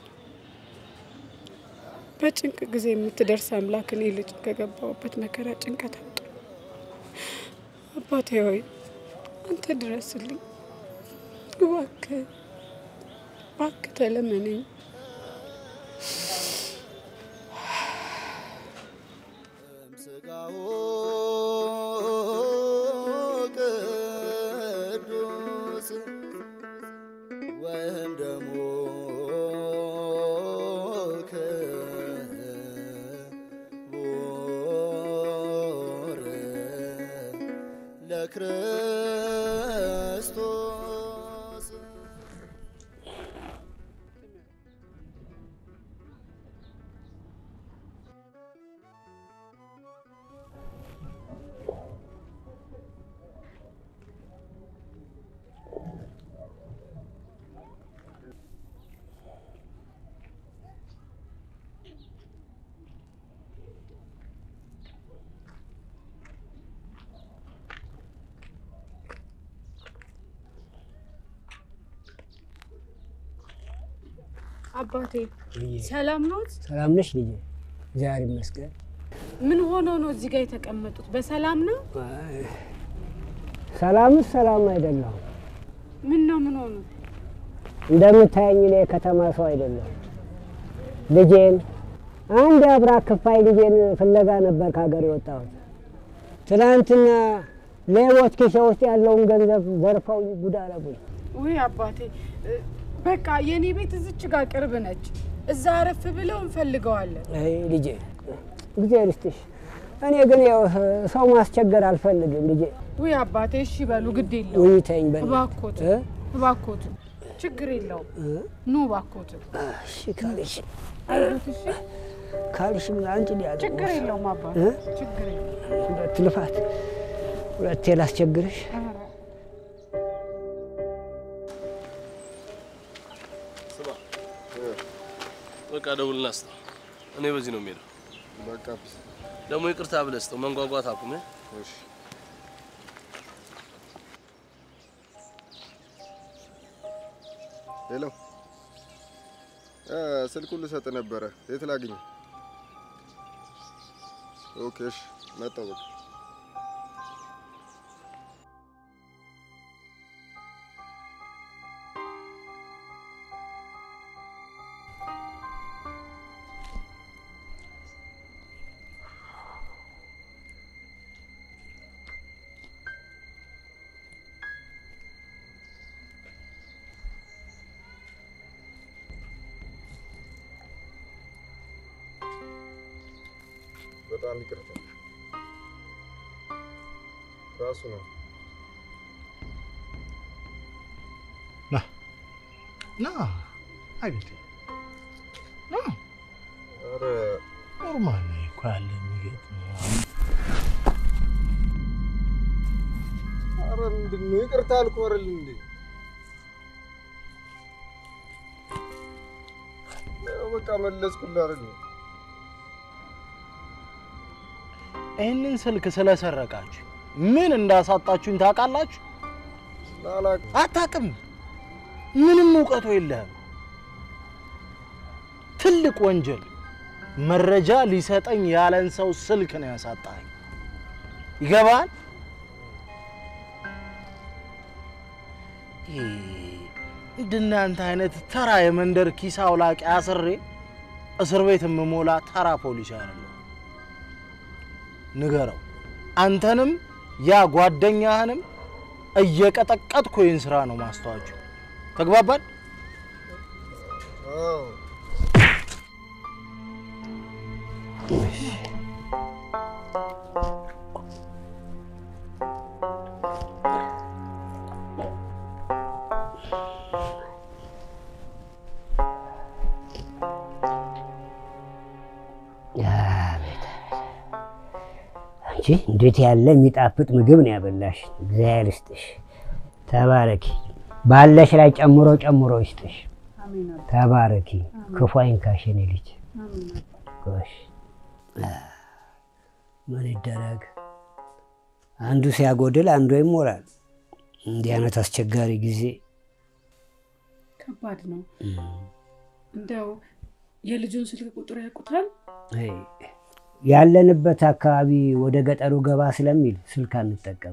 በጭንቅ ጊዜ የምትደርስ አምላክ እኔ ልጅ ከገባሁበት መከራ ጭንቀት አውጣ። አባቴ ሆይ አንተ ድረስልኝ፣ እባክህ እባክህ ተለመነኝ። ቅዱስ ወይም ደግሞ ክቡር ለክርስቶስ አባቴ ሰላም ኖት? ሰላም ነሽ ልጄ? እግዚአብሔር ይመስገን። ምን ሆነው ነው እዚህ ጋር የተቀመጡት? በሰላም ነው? ሰላምስ ሰላም አይደለሁም። ምን ነው ምን ሆኑ? እንደምታየኝ እኔ የከተማ ሰው አይደለሁም። ልጄን አንድ አብራ ክፋይ ልጄን ፍለጋ ነበር ከሀገር የወጣሁት። ትናንትና ሌቦች ኪሴ ውስጥ ያለውን ገንዘብ ዘርፈው ጉድ አረጉኝ። ውይ አባቴ እ፣ በቃ የኔ ቤት እዚች ጋር ቅርብ ነች። እዛ አረፍ ብለው እንፈልገዋለን። አይ ልጄ እግዚአብሔር ይስጥሽ። እኔ ግን ያው ሰው ማስቸገር አልፈልግም ልጄ። ውይ አባቴ እሺ በሉ፣ ግድ የለውም። ውይ ተይኝ በእናትህ። እባክዎት እ? እባክዎት፣ ችግር የለውም። ኑ እባክዎት። እሺ ካልሽ አይዞት፣ እሺ ካልሽም ለአንቺ ሊያደርግ ችግር የለውም አባቴ፣ እ? ችግር የለውም። ሁለት ልፋት ሁለቴ ላስቸግርሽ። ስማ፣ በቃ ደውልና ስጠው። እኔ በዚህ ነው የምሄደው። በቃ ደግሞ ይቅርታ ብለህ ስጠው። መንጓጓት አቁም። እሺ ሄሎ እ ስልኩን ልሰጥ ነበረ። የት ላግኝ? ኦኬ እሺ፣ መጣሁ በቃ በጣም ይቅርታ። ራሱ ነው ና ና አግኝቴ ና ኧረ ኖርማል ነው እኮ ያለ የሚገጥም ኧረ ምንድን ነው? ይቅርታ አልኩህ አይደል እንዴ? ያው በቃ መለስኩልህ አይደል? ይህንን ስልክ ስለሰረቃችሁ ምን እንዳሳጣችሁኝ ታውቃላችሁ? አታውቅም። ምንም እውቀቱ የለህም። ትልቅ ወንጀል መረጃ ሊሰጠኝ ያለን ሰው ስልክ ነው ያሳጣኝ። ይገባል? እንደናንተ አይነት ተራ የመንደር ኪስ አውላቂ አስሬ እስር ቤት የምሞላ ተራ ፖሊስ አይደለሁ። ንገረው። አንተንም ያ ጓደኛህንም እየቀጠቀጥኩ ይህን ስራ ነው ማስተዋቸው። ተግባባን? አዎ አቤት አንቺ እንዴት ያለ የሚጣፍጥ ምግብ ነው ያበላሽ። እግዚአብሔር ይስጥሽ፣ ተባረኪ። ባለሽ ላይ ጨምሮ ጨምሮ ይስጥሽ። ተባረኪ፣ ክፉ አይንካሽ የኔ ልጅ። ጎሽ ምን ይደረግ፣ አንዱ ሲያጎድል አንዱ ይሞላል። እንዲህ አይነት አስቸጋሪ ጊዜ ከባድ ነው። እንደው የልጁን ስልክ ቁጥር ያውቁታል? አይ፣ ያለንበት አካባቢ ወደ ገጠሩ ገባ ስለሚል ስልክ አንጠቀም።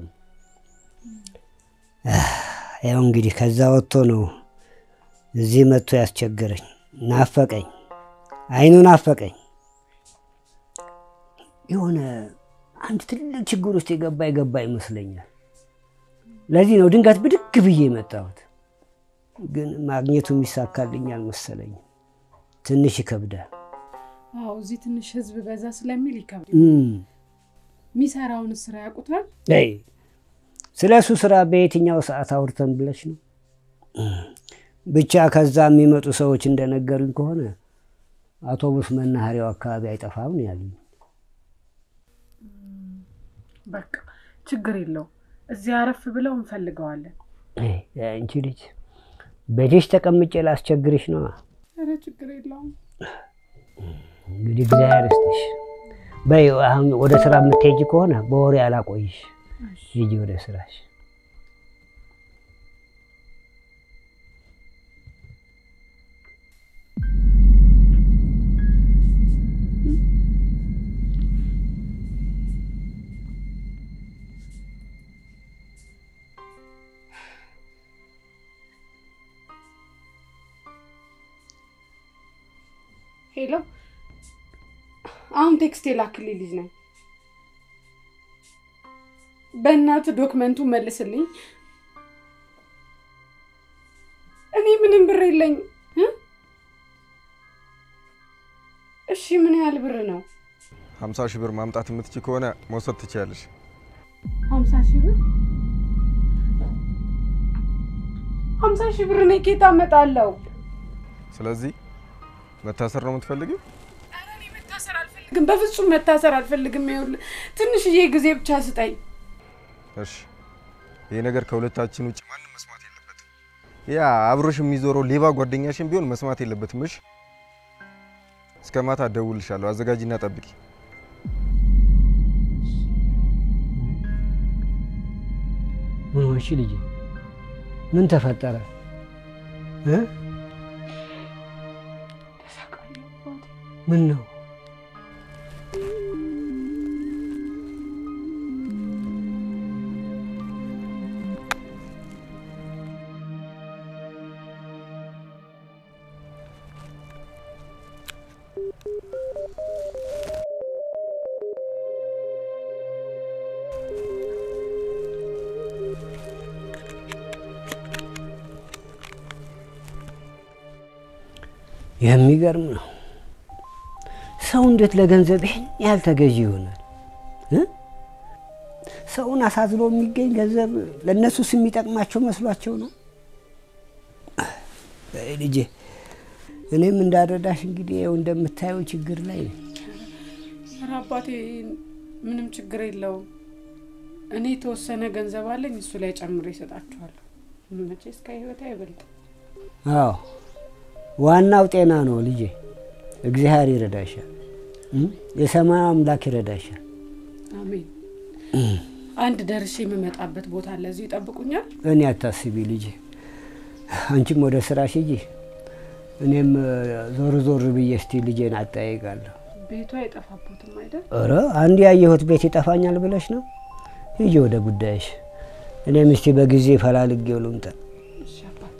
ያው እንግዲህ ከዛ ወጥቶ ነው እዚህ መጥቶ ያስቸገረኝ። ናፈቀኝ፣ አይኑ ናፈቀኝ። የሆነ አንድ ትልቅ ችግር ውስጥ የገባ የገባ ይመስለኛል። ለዚህ ነው ድንገት ብድግ ብዬ የመጣሁት። ግን ማግኘቱ የሚሳካልኝ አልመሰለኝም። ትንሽ ይከብዳል። አዎ እዚህ ትንሽ ህዝብ በዛ ስለሚል ይከብዳል። እም፣ የሚሰራውን ስራ ያውቁታል? አይ ስለ እሱ ስራ በየትኛው ሰዓት አውርተን ብለሽ ነው? ብቻ ከዛ የሚመጡ ሰዎች እንደነገሩኝ ከሆነ አውቶቡስ መናኸሪያው አካባቢ አይጠፋም ነው ያሉኝ። በቃ ችግር የለው። እዚህ አረፍ ብለው እንፈልገዋለን። አይ፣ አንቺ ልጅ ቤትሽ ተቀምጬ ላስቸግርሽ ነው። ኧረ ችግር የለውም። እንግዲህ እግዚአብሔር ይስጥሽ። በይ አሁን ወደ ስራ የምትሄጂ ከሆነ በወሬ አላቆይሽ፣ ሂጂ ወደ ስራሽ። ሄሎ፣ አሁን ቴክስት የላክልኝ ልጅ ነኝ። በእናት ዶክመንቱ መልስልኝ። እኔ ምንም ብር የለኝ። እሺ ምን ያህል ብር ነው? ሀምሳ ሺህ ብር ማምጣት የምትችይ ከሆነ መውሰድ ትችያለሽ። ሀምሳ ሺህ ብር ሀምሳ ሺህ ብር እኔ ኬት አመጣለሁ? ስለዚህ መታሰር ነው የምትፈልጊው? ግን በፍጹም መታሰር አልፈልግም። ይኸውልህ ትንሽዬ ጊዜ ብቻ ስጠኝ። እሺ ይሄ ነገር ከሁለታችን ውጭ ማንም መስማት የለበትም። ያ አብሮሽ የሚዞረው ሌባ ጓደኛሽን ቢሆን መስማት የለበትም። እሺ እስከ ማታ እደውልልሻለሁ። አዘጋጂና ጠብቂ። ምን ሆንሽ ልጄ? ምን ተፈጠረ እ? ምን ነው? የሚገርም ነው። ሰው እንዴት ለገንዘብ ይህን ያህል ተገዢ ይሆናል? እ? ሰውን አሳዝኖ የሚገኝ ገንዘብ ለእነሱስ የሚጠቅማቸው መስሏቸው ነው? አይ ልጄ፣ እኔም እንዳረዳሽ እንግዲህ ይኸው እንደምታየው ችግር ላይ ነኝ። ኧረ አባቴ ምንም ችግር የለውም። እኔ የተወሰነ ገንዘብ አለኝ፣ እሱ ላይ ጨምሬ እሰጣችኋለሁ። መቼስ ከህይወት አይበልጥም። አዎ ዋናው ጤና ነው ልጄ። እግዚአብሔር ይረዳሻል፣ እ? የሰማዩ አምላክ ይረዳሻል። አሜን። አንድ ደርሼ የምመጣበት ቦታ አለ፣ እዚሁ ይጠብቁኛል። እኔ አታስቢ ልጄ፣ አንቺም ወደ ስራሽ ሂጂ፣ እኔም እ፣ ዞር ዞር ብዬ እስቲ ልጄን አጠያይቃለሁ። ቤቱ አይጠፋቦትም አይደል? ኧረ አንድ ያየሁት ቤት ይጠፋኛል ብለሽ ነው? ሂጂ ወደ ጉዳይሽ። እኔም እስቲ በጊዜ ፈላልጌው ልምጣ። እሺ አባቴ።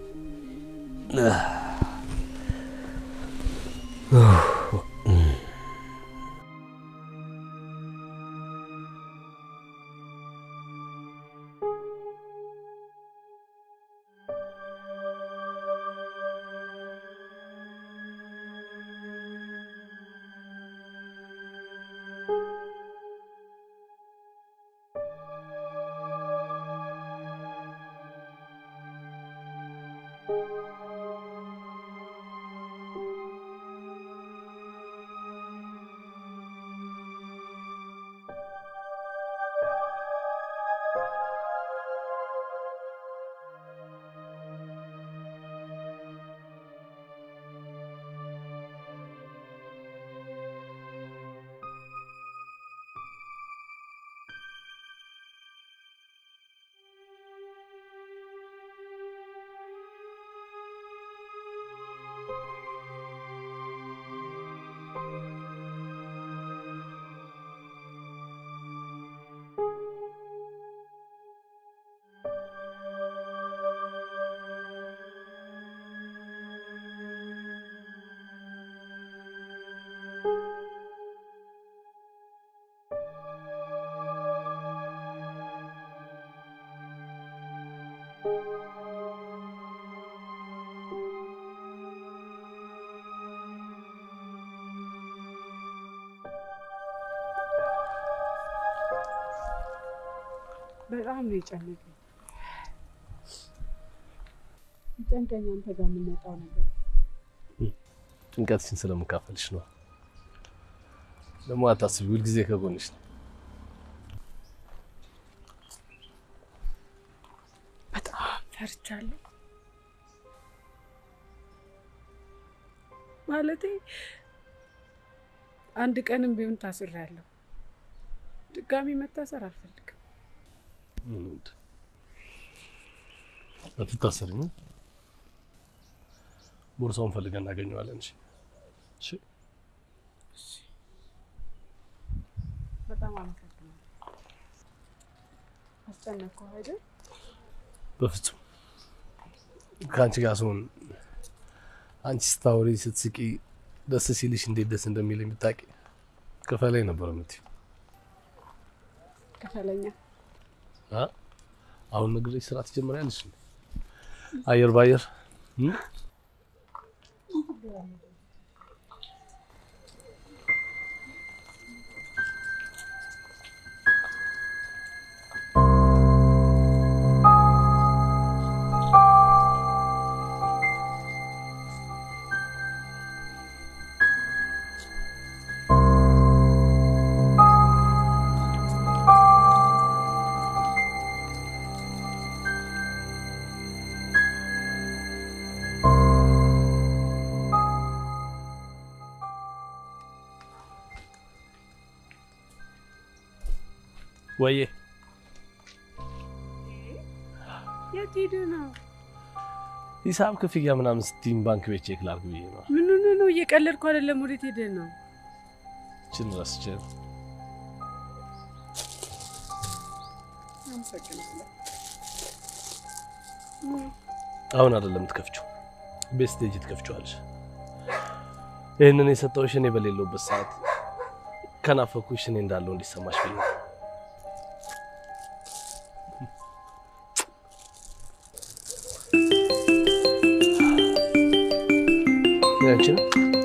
በጣም ነው የጨነቀኝ። ጨንቀኝ አንተ ጋር የምንመጣው ነገር ጭንቀትሽን ስለምካፈልሽ ነው። ደግሞ አታስቢ፣ ሁልጊዜ ከጎንሽ ነው። በጣም ፈርቻለሁ። ማለቴ አንድ ቀንም ቢሆን ታስሬያለሁ። ድጋሚ መታሰር አልፈልግም። አትታሰርኝ። ቦርሳውን ፈልገን እናገኘዋለን። እሺ እሺ። በጣም አመሰግናለሁ። አስጨነቅኩህ አይደል? በፍጹም ከአንቺ ጋር ስሆን አንቺ ስታወሪ ስትስቂ ደስ ሲልሽ እንዴት ደስ እንደሚል የምታውቂ ክፈለኝ ነበር የምትይው። ክፈለኛ። አ? አሁን ነግሬሽ ስራ ትጀምሪያለሽ። እንዴ? አየር ባየር እም? ወዬ የት ሄደህ ነው? ሂሳብ ክፍያ ምናምን ስትይኝ ባንክ ቤት ቼክ ላድርግ ብዬ ነው። ምን ሆነህ ነው? እየቀለድኩ አይደለም። ወዴት ሄደህ ነው? ችን ረስቼ ነው። አሁን አይደለም ትከፍችው፣ ቤት ስትሄጂ ትከፍችዋለሽ። ይህንን የሰጠሁሽ እኔ በሌለውበት ሰዓት ከናፈኩሽ እኔ እንዳለው እንዲሰማሽ ብዬ ነው። ያንቺ ነው?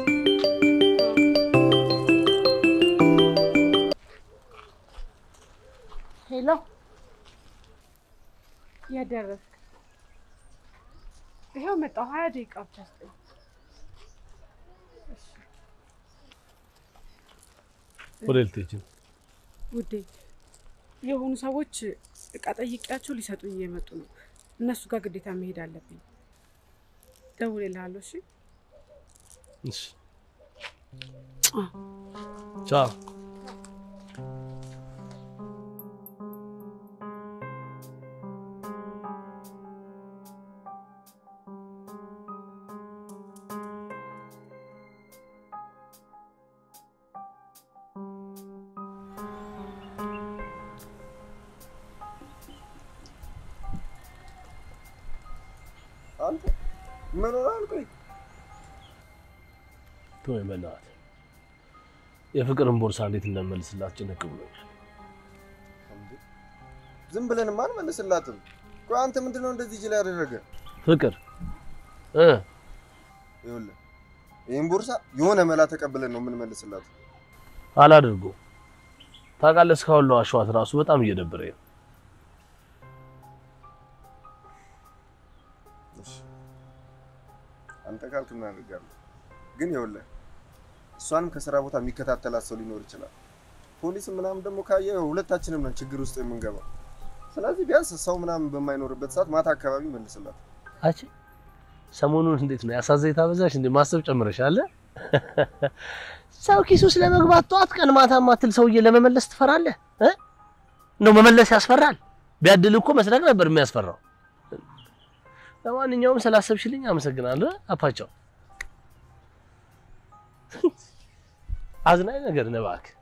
ሄሎ፣ የት ደረስክ? ይኸው መጣሁ። ሀያ ደቂቃ ብቻ ስጠኝ። እሺ ወደ ልትሄጂ ነው? ውዴ፣ የሆኑ ሰዎች እቃ ጠይቄያቸው ሊሰጡኝ እየመጡ ነው። እነሱ ጋር ግዴታ መሄድ አለብኝ። ደውልልሃለሁ። እሺ እሺ። ቻው። አንተ ምን ሆነሃል? ቆይ ተወኝ በእናትህ። የፍቅርን ቦርሳ እንዴት እንደምመልስላት ጭንቅ ብሎኛል። ዝም ብለንማ አንመልስላትም። ቆይ አንተ ምንድነው እንደዚህ እጅ ላይ ያደረገ? ፍቅር እ ይኸውልህ ይህን ቦርሳ የሆነ መላ ተቀብለን ነው የምንመልስላት። አላደርገውም። ታውቃለህ፣ እስካሁን ለዋሸኋት ራሱ በጣም እየደበረኝ ነው። እሺ፣ አንተ ካልክ ምን አደርጋለሁ? ግን ይኸውልህ እሷንም ከስራ ቦታ የሚከታተላት ሰው ሊኖር ይችላል። ፖሊስ ምናምን ደግሞ ካየ ሁለታችንም ነን ችግር ውስጥ የምንገባው። ስለዚህ ቢያንስ ሰው ምናምን በማይኖርበት ሰዓት ማታ አካባቢ መልስላት። አቺ ሰሞኑን እንዴት ነው ያሳዘኝ ታበዛሽ እንዴ? ማሰብ ጨምረሻል። ሰው ኪሱ ስለመግባት ጠዋት ቀን ማታ ማትል ሰውዬ ለመመለስ ትፈራለህ እ ነው መመለስ ያስፈራል። ቢያድል እኮ መስረቅ ነበር የሚያስፈራው። ለማንኛውም ስላሰብሽልኝ አመሰግናለሁ አፓቻው። አዝናኝ ነገር ነው እባክህ።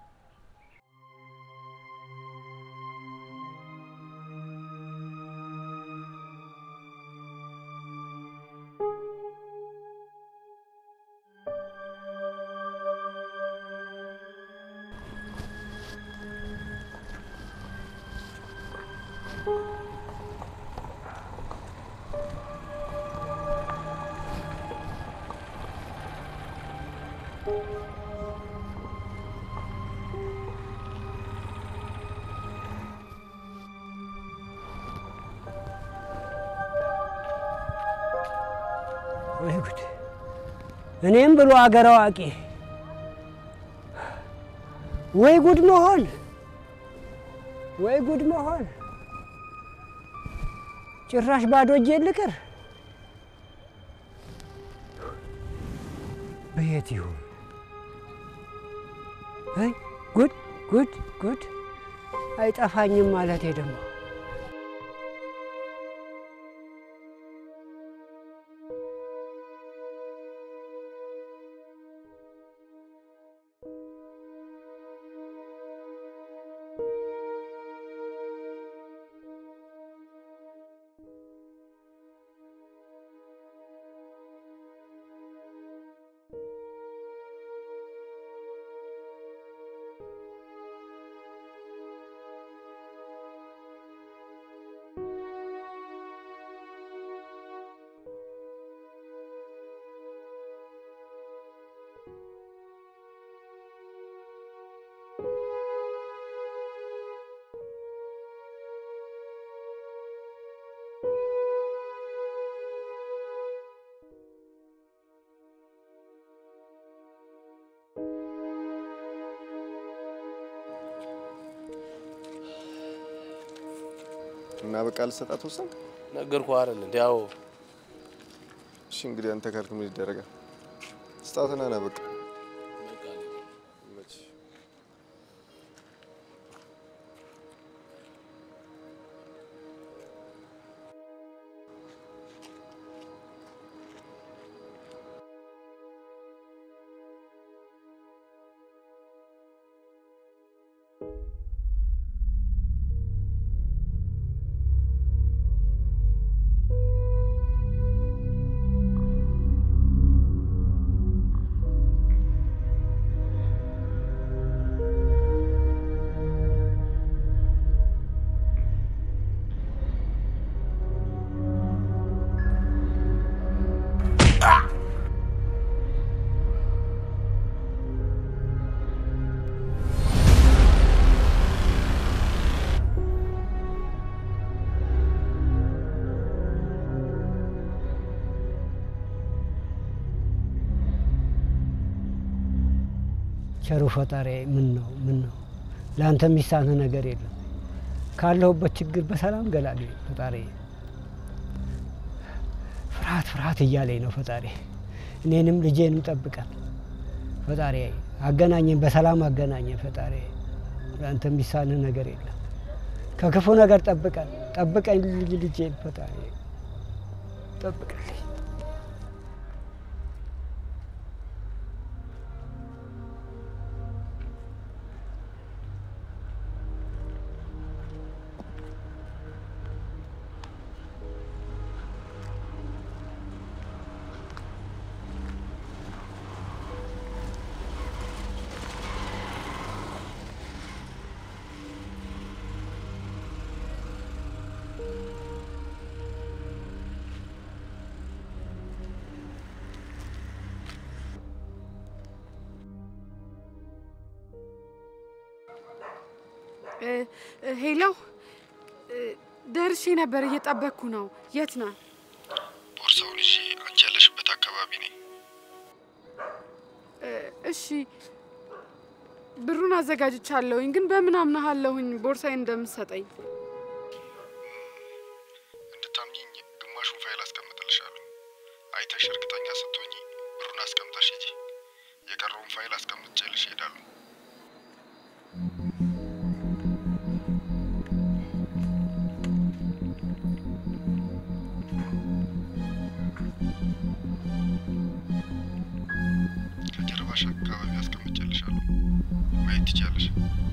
ወይ ጉድ! እኔም ብሎ አገር አዋቂ ወይ ጉድ መሆን ወይ ጉድ መሆን! ጭራሽ ባዶ እጄን ልቅር። በየት ይሁን? አይ ጉድ ጉድ ጉድ! አይጠፋኝም ማለቴ ደግሞ እና በቃ ልሰጣት ወሰንክ? ነገርኩህ አይደል እንዴ? ያው እሺ እንግዲህ አንተ ካልክ ምን ይደረጋል? ስጣትና ና በቃ ቸሩ ፈጣሪ ምን ነው ምን ነው ለአንተ የሚሳንህ ነገር የለም። ካለሁበት ችግር በሰላም ገላል ፈጣሪ። ፍርሃት ፍርሃት እያለኝ ነው ፈጣሪ። እኔንም ልጄንም ጠብቀን ፈጣሪ። አገናኘን፣ በሰላም አገናኘን ፈጣሪ። ለአንተ የሚሳንህ ነገር የለም። ከክፉ ነገር ጠብቀን ጠብቀኝ ልጅ ልጄን ፈጣሪ ጠብቀልኝ። ሄሎ፣ ደርሼ ነበር፣ እየጠበቅኩ ነው። የት ነህ? ቦርሳውን ይዤ አንቺ ያለሽበት አካባቢ ነኝ። እሺ፣ ብሩን አዘጋጅቻለሁኝ፣ ግን በምን አምናሃለሁኝ ቦርሳዬን እንደምትሰጠኝ? እንድታምኚኝ ግማሹን ፋይል አስቀምጥልሻለሁ። አይተሽ እርግጠኛ ስትሆኚ ብሩን አስቀምጠሽ ሂጂ። የቀረውን ፋይል አስቀምጬልሽ እሄዳለሁ። ከጀርባሽ አካባቢ አስቀምጬልሻለሁ። ማየት ትችያለሽ።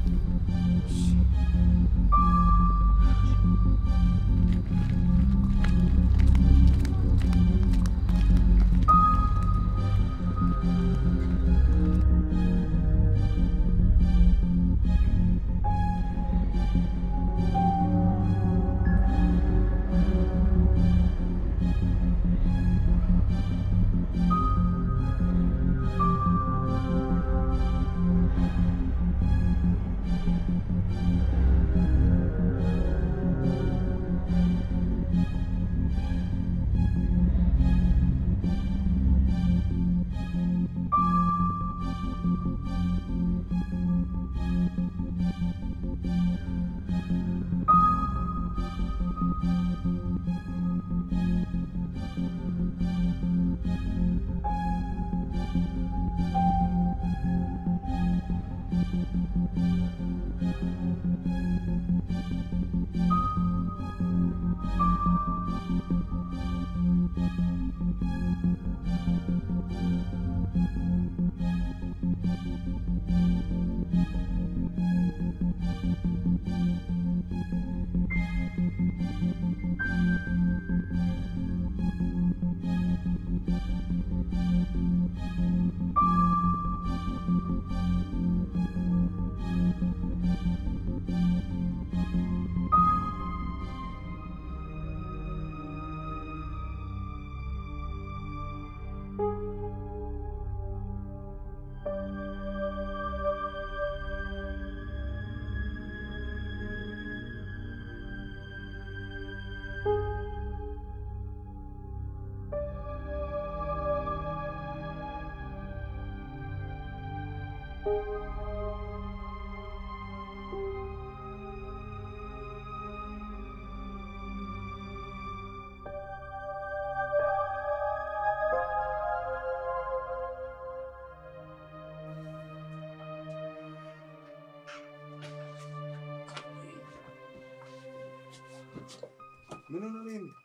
ምን ሆነ ነው የሚል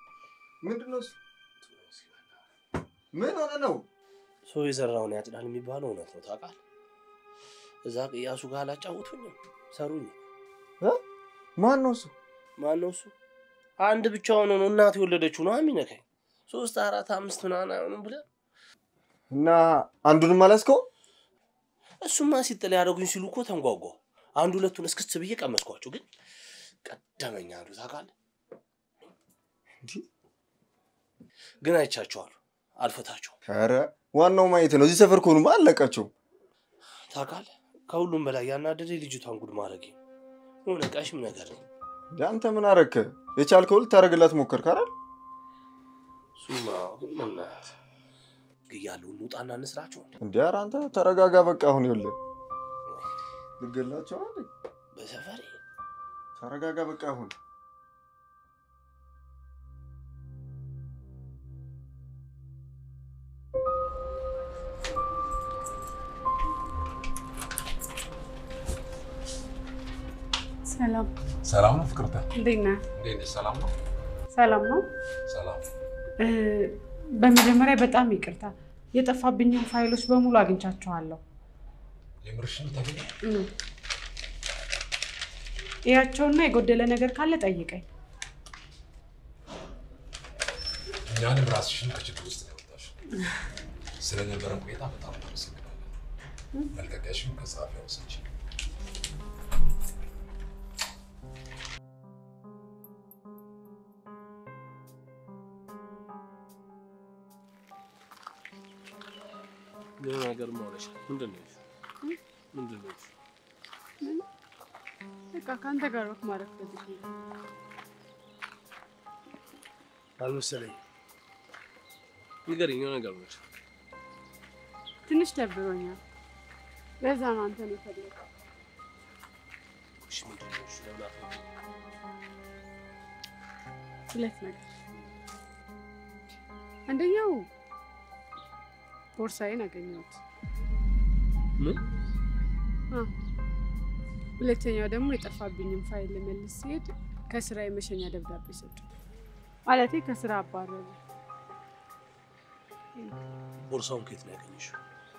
ምንድን ነው እሱ? ምን ሆነ ነው? ሰው የዘራውን ያጭዳል የሚባለው እውነት ነው ታውቃለህ። እዛ ቅያሱ ጋር አላጫወቱኝም፣ ሰሩኝ። ማን ነው እሱ? ማን ነው እሱ? አንድ ብቻውን ነው እናት የወለደችው ነው የሚነካኝ። ሶስት አራት አምስት ምናምን አይሆንም ብለህ እና አንዱንም አላስከው? እሱማ ሲጥል ያደረጉኝ ሲሉ እኮ ተንጓጓ። አንድ ሁለቱን እስክስ ብዬ ቀመስኳቸው፣ ግን ቀደመኛ አንዱ ታውቃለህ። ግን አይቻቸዋለሁ፣ አልፈታቸውም። ኧረ ዋናው ማየት ነው። እዚህ ሰፈር ከሆኑማ አለቃቸው። ታውቃለህ፣ ከሁሉም በላይ ያናደደ ልጅቷን ጉድ ማድረግ የሆነ ቀሽም ነገር ነው። አንተ ምን አረክ? የቻልከው ልታደርግላት ሞከርክ አይደል? እሱማ ግን በእናትህ ግያለሁ። እንውጣና እንስራቸው። እንዴ ኧረ አንተ ተረጋጋ። በቃ አሁን ይኸውልህ ልገላቸው አይደል? በሰፈሬ ተረጋጋ። በቃ አሁን ሰላም ሰላም ነው ፍቅርተ? እንዴት ነህ? እንዴት ነሽ? ሰላም ነው? ሰላም ነው። ሰላም። እ፣ በመጀመሪያ በጣም ይቅርታ፣ የጠፋብኝን ፋይሎች በሙሉ አግኝቻቸዋለሁ። የምርሽን ተገኘ? እ፣ እያቸውና የጎደለ ነገር ካለ ጠይቀኝ። እኛንም ራስሽን ከችግር ውስጥ ነው ያወጣሽው። ስለነበረን ቆይታ በጣም እናመሰግናለን። መልቀቂያሽን ከጸሐፊዋ ወሰጂ። የሆነ ነገር ማውረሻ ምንድን ነው? ይሄ? ምንድን ነው? ይሄ? በቃ ከአንተ ጋር ወክ ማድረግ ፈልጌ ነው። አልመሰለኝም። ንገረኝ፣ የሆነ ነገር ማውረሻ ትንሽ ደብሮኛል። ለዛ ነው አንተን የፈለገው። እሺ፣ ምንድን ነው? እሺ፣ ለምን አትነግሪኝም? ሁለት ነገር። አንደኛው ቦርሳዬን አገኘሁት። ምን? አዎ። ሁለተኛው ደግሞ የጠፋብኝን ፋይል ልመልስ ሲሄድ ከስራ የመሸኛ ደብዳቤ ሰጡ። ማለቴ ከስራ አባረሩ። ቦርሳውን ከየት ነው ያገኘሽው?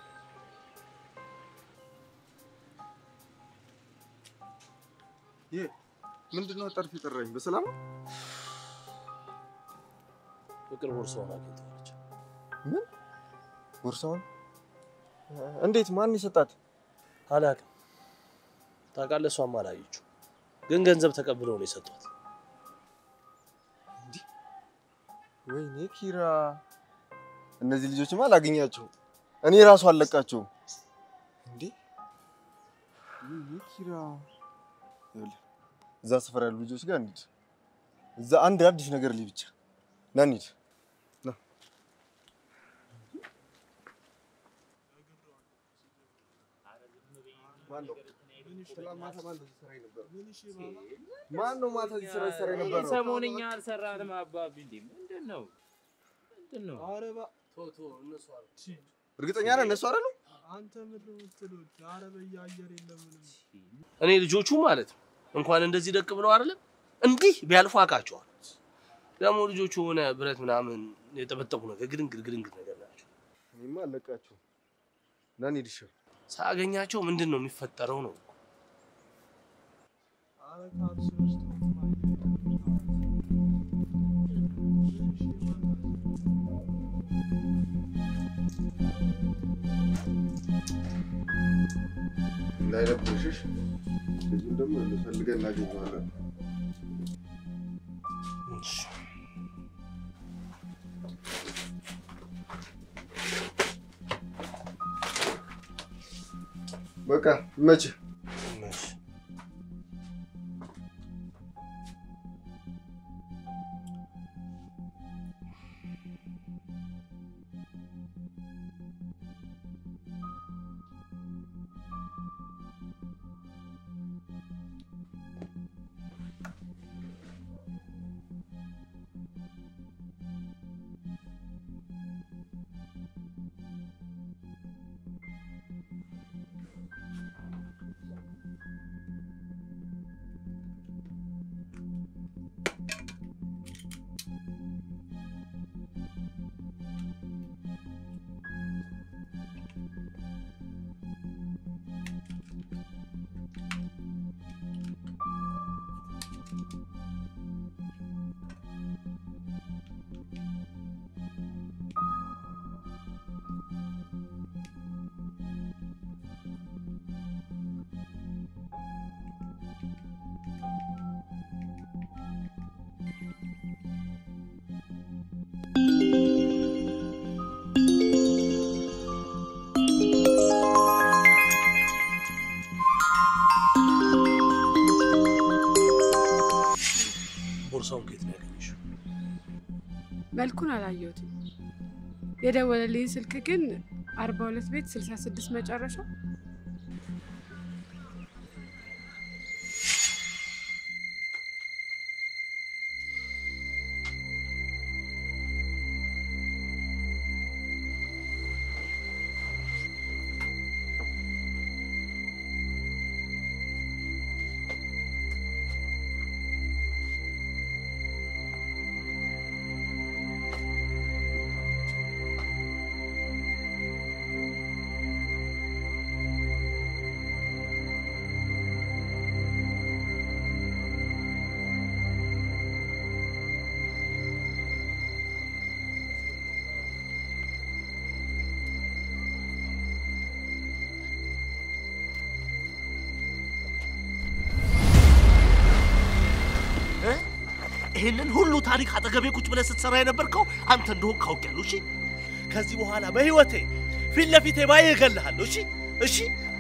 ይሄ ምንድን ነው? ጠርፍ የጠራኝ በሰላም ነው? ፍቅር ቦርሳውን አግኝተዋለች። ምን ቦርሳውን? እንዴት? ማን የሰጣት? አላውቅም። ታውቃለህ፣ እሷም አላየችው፣ ግን ገንዘብ ተቀብለው ነው የሰጧት። ወይኔ ኪራ፣ እነዚህ ልጆችማ አላገኛቸውም። እኔ ራሱ አልለቃቸውም። እንዴ ወይኔ ኪራ፣ ይኸውልህ እዛ ሰፈር ያሉ ልጆች ጋር እንሂድ። እዛ አንድ አዲስ ነገር ልይ ብቻ ና እንሂድ። ና ማን ነው ማታ እዚህ ስራ ሲሰራ የነበረው? ሰሞንኛ አልሰራንም አባቢ። እንዴ ምንድን ነው ምንድን ነው? እርግጠኛ ነህ እነሱ አይደሉ? አንተ ምንድን ነው የምትሉት? ኧረ በየአየር የለም ምንም። እኔ ልጆቹ ማለት ነው እንኳን እንደዚህ ደቅ ብለው አይደለም እንዲህ ቢያልፉ አውቃቸዋል። ደግሞ ልጆቹ የሆነ ብረት ምናምን የጠበጠቡ ነገር ግድንግድ ግድንግድ ነገር ናቸው። እኔማ አልለቃቸውም። ና እንሂድ ይሻላል። ሳገኛቸው ምንድን ነው የሚፈጠረው ነው ኧረ ካልሲ ውስጥ እንዳይረብሽሽ። ልጁን ደግሞ ፈልገን እናገኘዋለን። በቃ መቼ ቦርሳውን ከየት ነው ያገኘሽው? መልኩን አላየሁትም። የደወለልኝ ስልክ ግን አርባ ሁለት ቤት ስልሳ ስድስት መጨረሻ ይህንን ሁሉ ታሪክ አጠገቤ ቁጭ ብለህ ስትሰራ የነበርከው አንተ እንደሆን ካውቄያለሁ። እሺ፣ ከዚህ በኋላ በህይወቴ ፊት ለፊቴ ባየ እገልሃለሁ። እሺ፣ እሺ።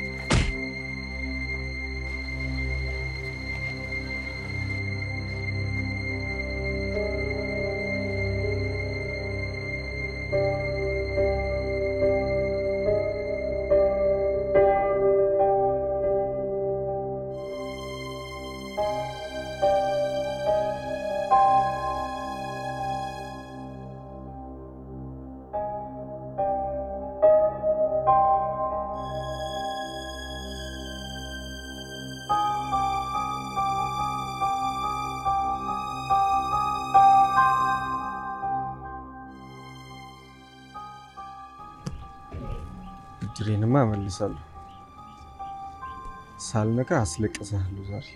ብድሬንማ እመልሳለሁ። ሳልነካ አስለቅስሃለሁ ዛሬ።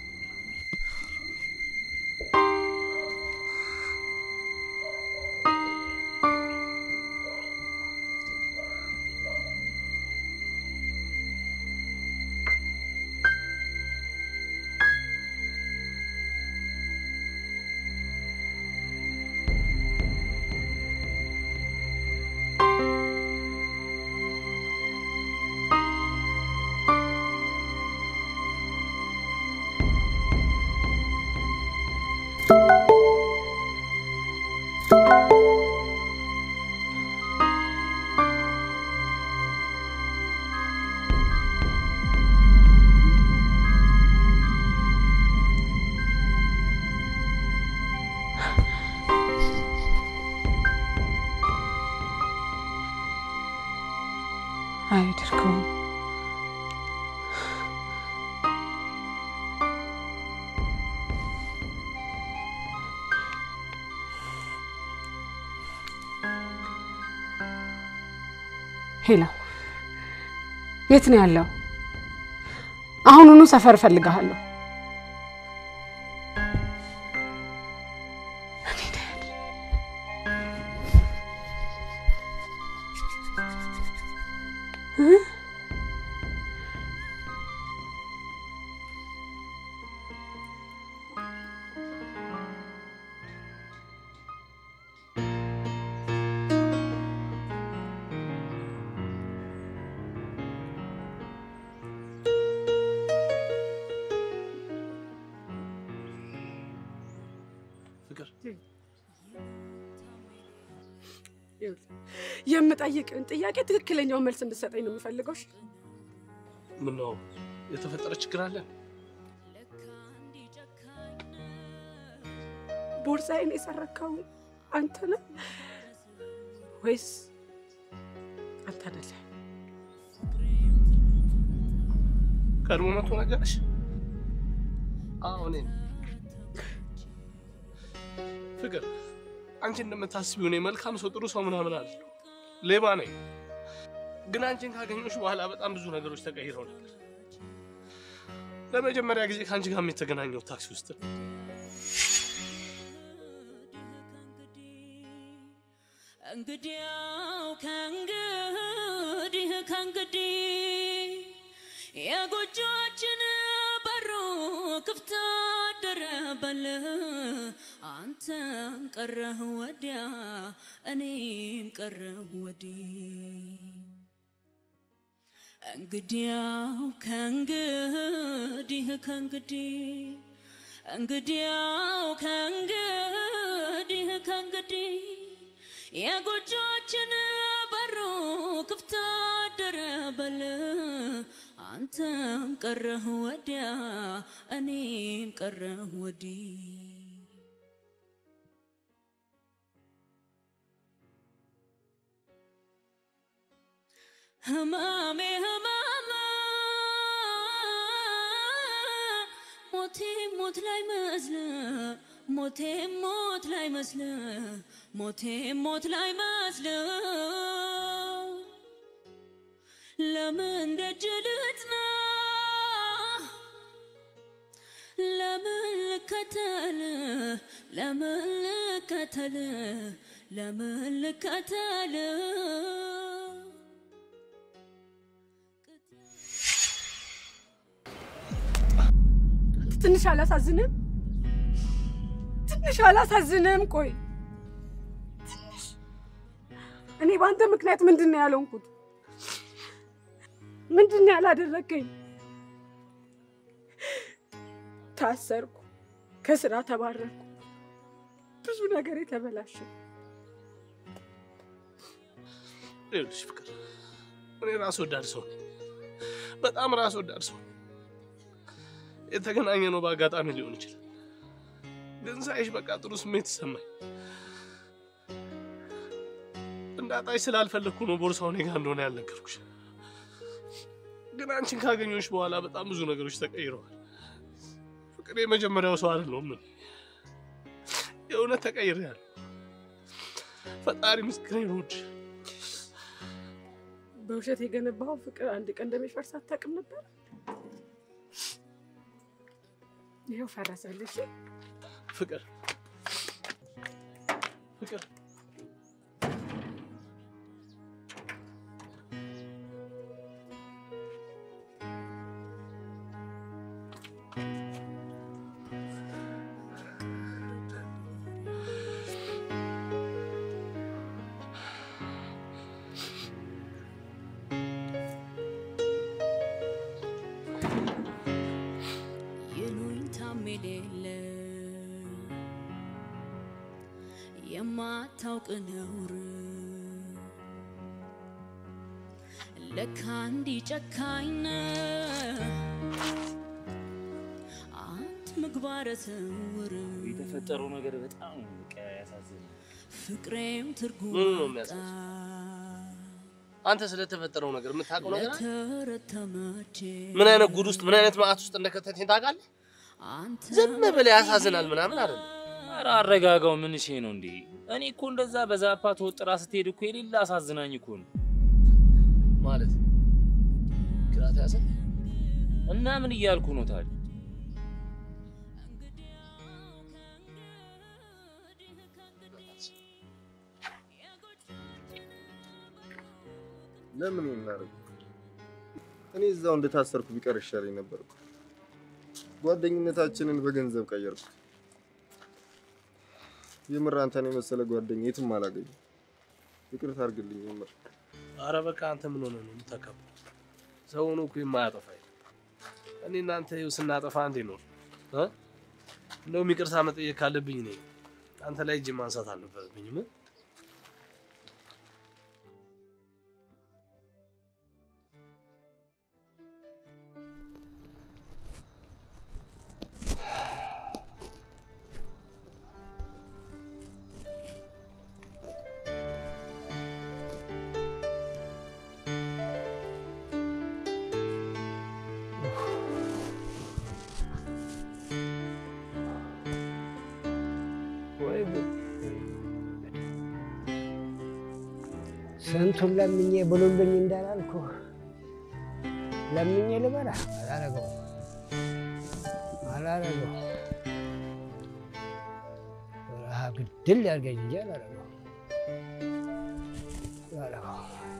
አያደርገውም። ሄሎ፣ የት ነው ያለው? አሁኑኑ ሰፈር እፈልግሃለሁ። እ? ፍቅር የምጠይቅን ጥያቄ ትክክለኛውን መልስ እንድሰጠኝ ነው የምፈልገው። እሺ? ምነው የተፈጠረ ችግር አለ? ቦርሳዬን የሰረከው አንተ ነህ ወይስ አንተ አይደለህ? ቀድሞ መቶ ነገርሽ? አዎ እኔ ነኝ። ፍቅር አንቺ እንደምታስቢው እኔ መልካም ሰው፣ ጥሩ ሰው ምናምን አይደለሁ። ሌባ ነኝ። ግን አንቺን ካገኘሁሽ በኋላ በጣም ብዙ ነገሮች ተቀይረው ነበር። ለመጀመሪያ ጊዜ ከአንቺ ጋር የተገናኘው ታክሲ ውስጥ ነው። እንግዲያው ከእንግዲህ ከእንግዲህ የጎጆችን በሩ ክፍት አደረበል አንተም ቀረህ ወዲያ እኔም ቀረሁ ወዲህ እንግዲያው ከእንግዲህ ከእንግዲህ እንግዲያው ከእንግዲህ ከእንግዲህ የጎጆችን በሩ ክፍት አደረበል አንተም ቀረህ ወዲያ እኔም ቀረህ ወዲህ ህማሜ ህማማ ሞቴ ሞት ላይ መስል ሞቴ ሞት ላይ መስል ሞቴ ሞት ላይ መስል ለምን ደጅ ልጥና ለምን ልከተል ለምን ልከተል ለምን ልከተል ትንሽ አላሳዝንም? ትንሽ አላሳዝንም? ቆይ ትንሽ እኔ በአንተ ምክንያት ምንድን ነው ያልሆንኩት? ምንድን ነው ያላደረገኝ? ታሰርኩ፣ ከስራ ተባረርኩ፣ ብዙ ነገር የተበላሸ ይኸውልሽ ፍቅር፣ እኔ ራስ ወዳድ ሰው ነኝ። በጣም ራስ ወዳድ ሰው ነኝ። የተገናኘ ነው በአጋጣሚ ሊሆን ይችላል፣ ግን ሳይሽ በቃ ጥሩ ስሜት ተሰማኝ። እንዳጣሽ ስላልፈለግኩ ነው ቦርሳው እኔ ጋር እንደሆነ ያልነገርኩሽ። ግን አንቺን ካገኘሁሽ በኋላ በጣም ብዙ ነገሮች ተቀይረዋል። ፍቅር የመጀመሪያው ሰው አይደለሁም እኔ። የእውነት ተቀይሬያለሁ። ፈጣሪ ምስክሬ ነው። ውድ በውሸት የገነባው ፍቅር አንድ ቀን እንደሚፈርስ አታውቅም ነበር? ይኸው ፈረሰልሽ። ፍቅር ፍቅር ይሉኝታም የሌለ የማታውቅ ነውር ለካ እንዲህ ጨካኝ ነህ አንተ ምግባረ ስውር የተፈጠረው ነገር በጣም ነው በቃ ያሳዝናል። ፍቅሬም ትርጉም ምኑ ነው አጣ የሚያሳዝነው? አንተ ስለተፈጠረው ነገር የምታውቀው ነገር አለ? ለተረተመቼ ምን አይነት ጉድ ውስጥ ምን አይነት መዓት ውስጥ እንደከተተኝ ታውቃለህ? ዝም ብለህ ያሳዝናል ምናምን አይደለም። ኧረ አረጋጋው። ምን እሺ ነው እንዴ? እኔ እኮ እንደዛ በዛፓ ተወጥራ ስትሄድ እኮ የሌላ አሳዝናኝ እኮ ነው። ማለት ግራ ተያዘ እና ምን እያልኩ ነው ታዲያ? ለምን እናደርግ? እኔ እዛው እንደታሰርኩ ቢቀር ይሻለኝ ነበር እኮ። ጓደኝነታችንን በገንዘብ ቀየርኩ። የምር አንተን የመሰለ ጓደኛ የትም አላገኝም። ይቅርታ አድርግልኝ የምር። አረ በቃ አንተ ምን ሆነ ነው የምታከብረው? ሰው ሆኖ እኮ የማያጠፋ የለም። እኔ እናንተ ይኸው ስናጠፋ አንዴ ነው እ እንደውም ይቅርታ መጠየቅ ካለብኝ እኔ አንተ ላይ እጅ ማንሳት አልነበረብኝም። እ? ወይ ጉድ! ስንቱን ለምኜ ብሉልኝ እንዳላልኩ ለምኜ ልበላ አላረገው አላረገው ረሃብ ግድል ያድርገኝ እንጂ አላረገው አላረገው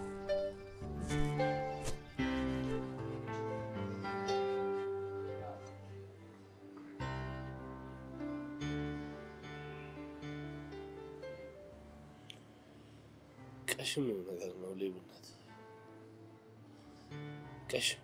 ቀሽም ነገር ነው ሌብነት። ቀሽም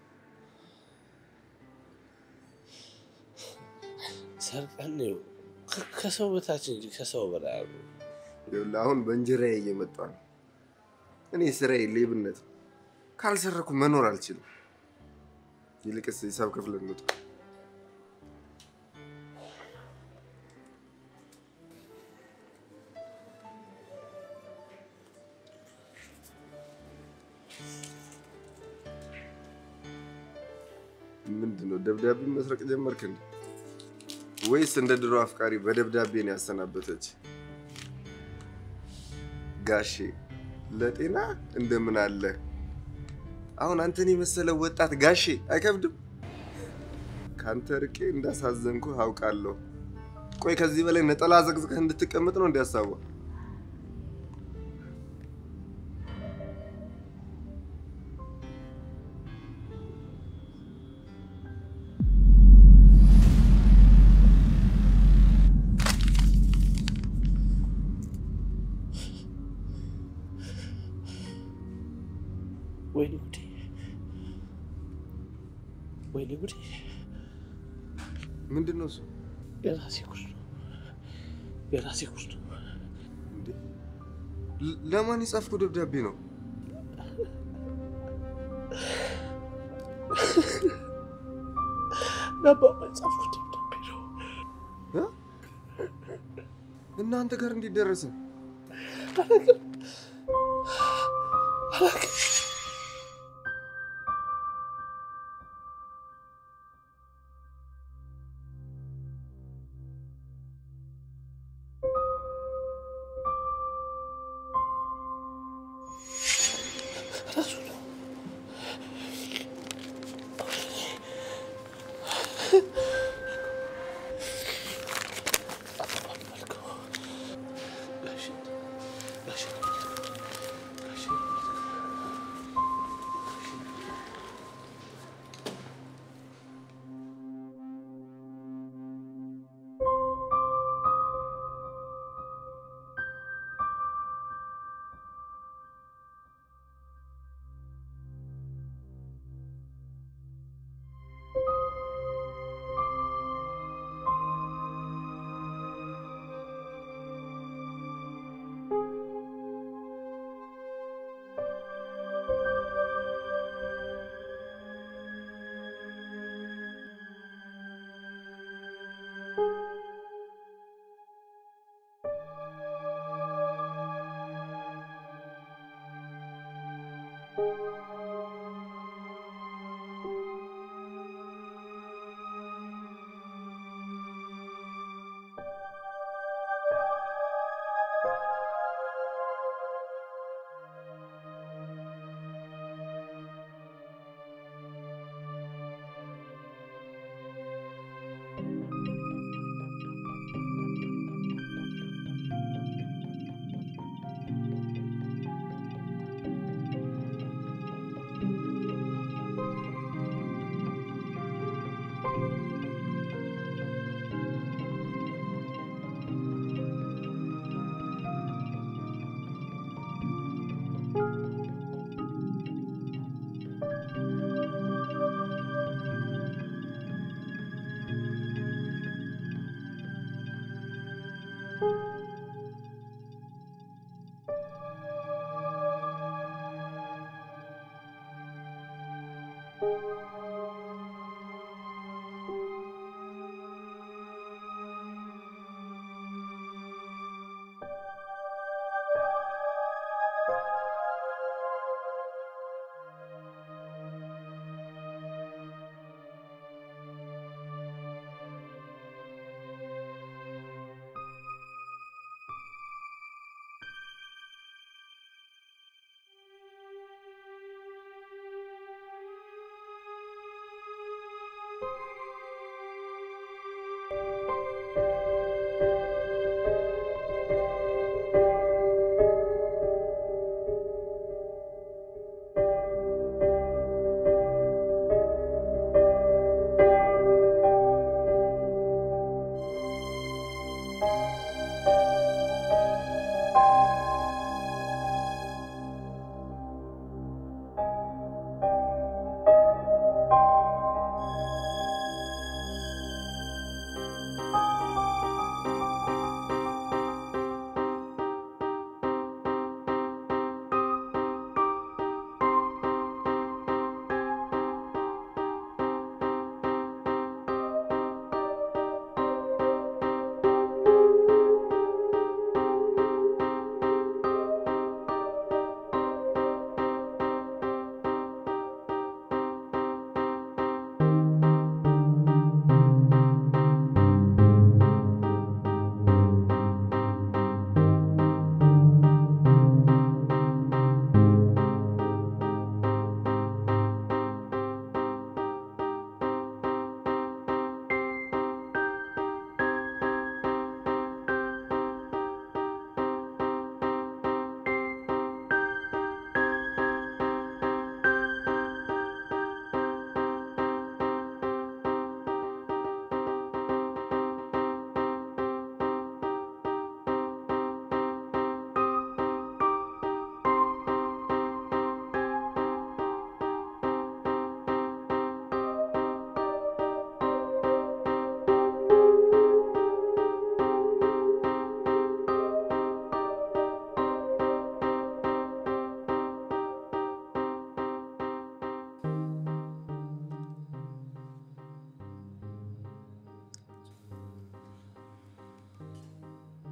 ሰርቀን ነው ከ- ከሰው በታች እንጂ ከሰው በላይ አሉ። ይኸውልህ አሁን በእንጀራዬ እየመጣ ነው። እኔ ስራዬ ሌብነት፣ ካልሰረኩ መኖር አልችልም። ይልቅስ ሂሳብ ክፍል እንውጣ። ምንድን ነው ደብዳቤ መስረቅ ጀመርክ እንዴ? ወይስ እንደ ድሮ አፍቃሪ በደብዳቤ ነው ያሰናበተች? ጋሼ ለጤና እንደምን አለ? አሁን አንተን የመሰለ ወጣት ጋሼ አይከብድም? ከአንተ ርቄ እንዳሳዘንኩ አውቃለሁ። ቆይ ከዚህ በላይ ነጠላ ዘቅዝቀህ እንድትቀመጥ ነው እንዲያሳዋ? ወይኔ ጉዴ! ወይኔ ጉዴ! ምንድን ነው እሱ? የራሴ ጉድ ነው። የራሴ ጉድ ነው። ለ- ለማን የጻፍኩ ደብዳቤ ነው? ለአባባ የጻፍኩት ደብዳቤ ነው። እ? እናንተ ጋር እንዴት ደረሰ? አላውቅም አላውቅም። ራሱ ነው።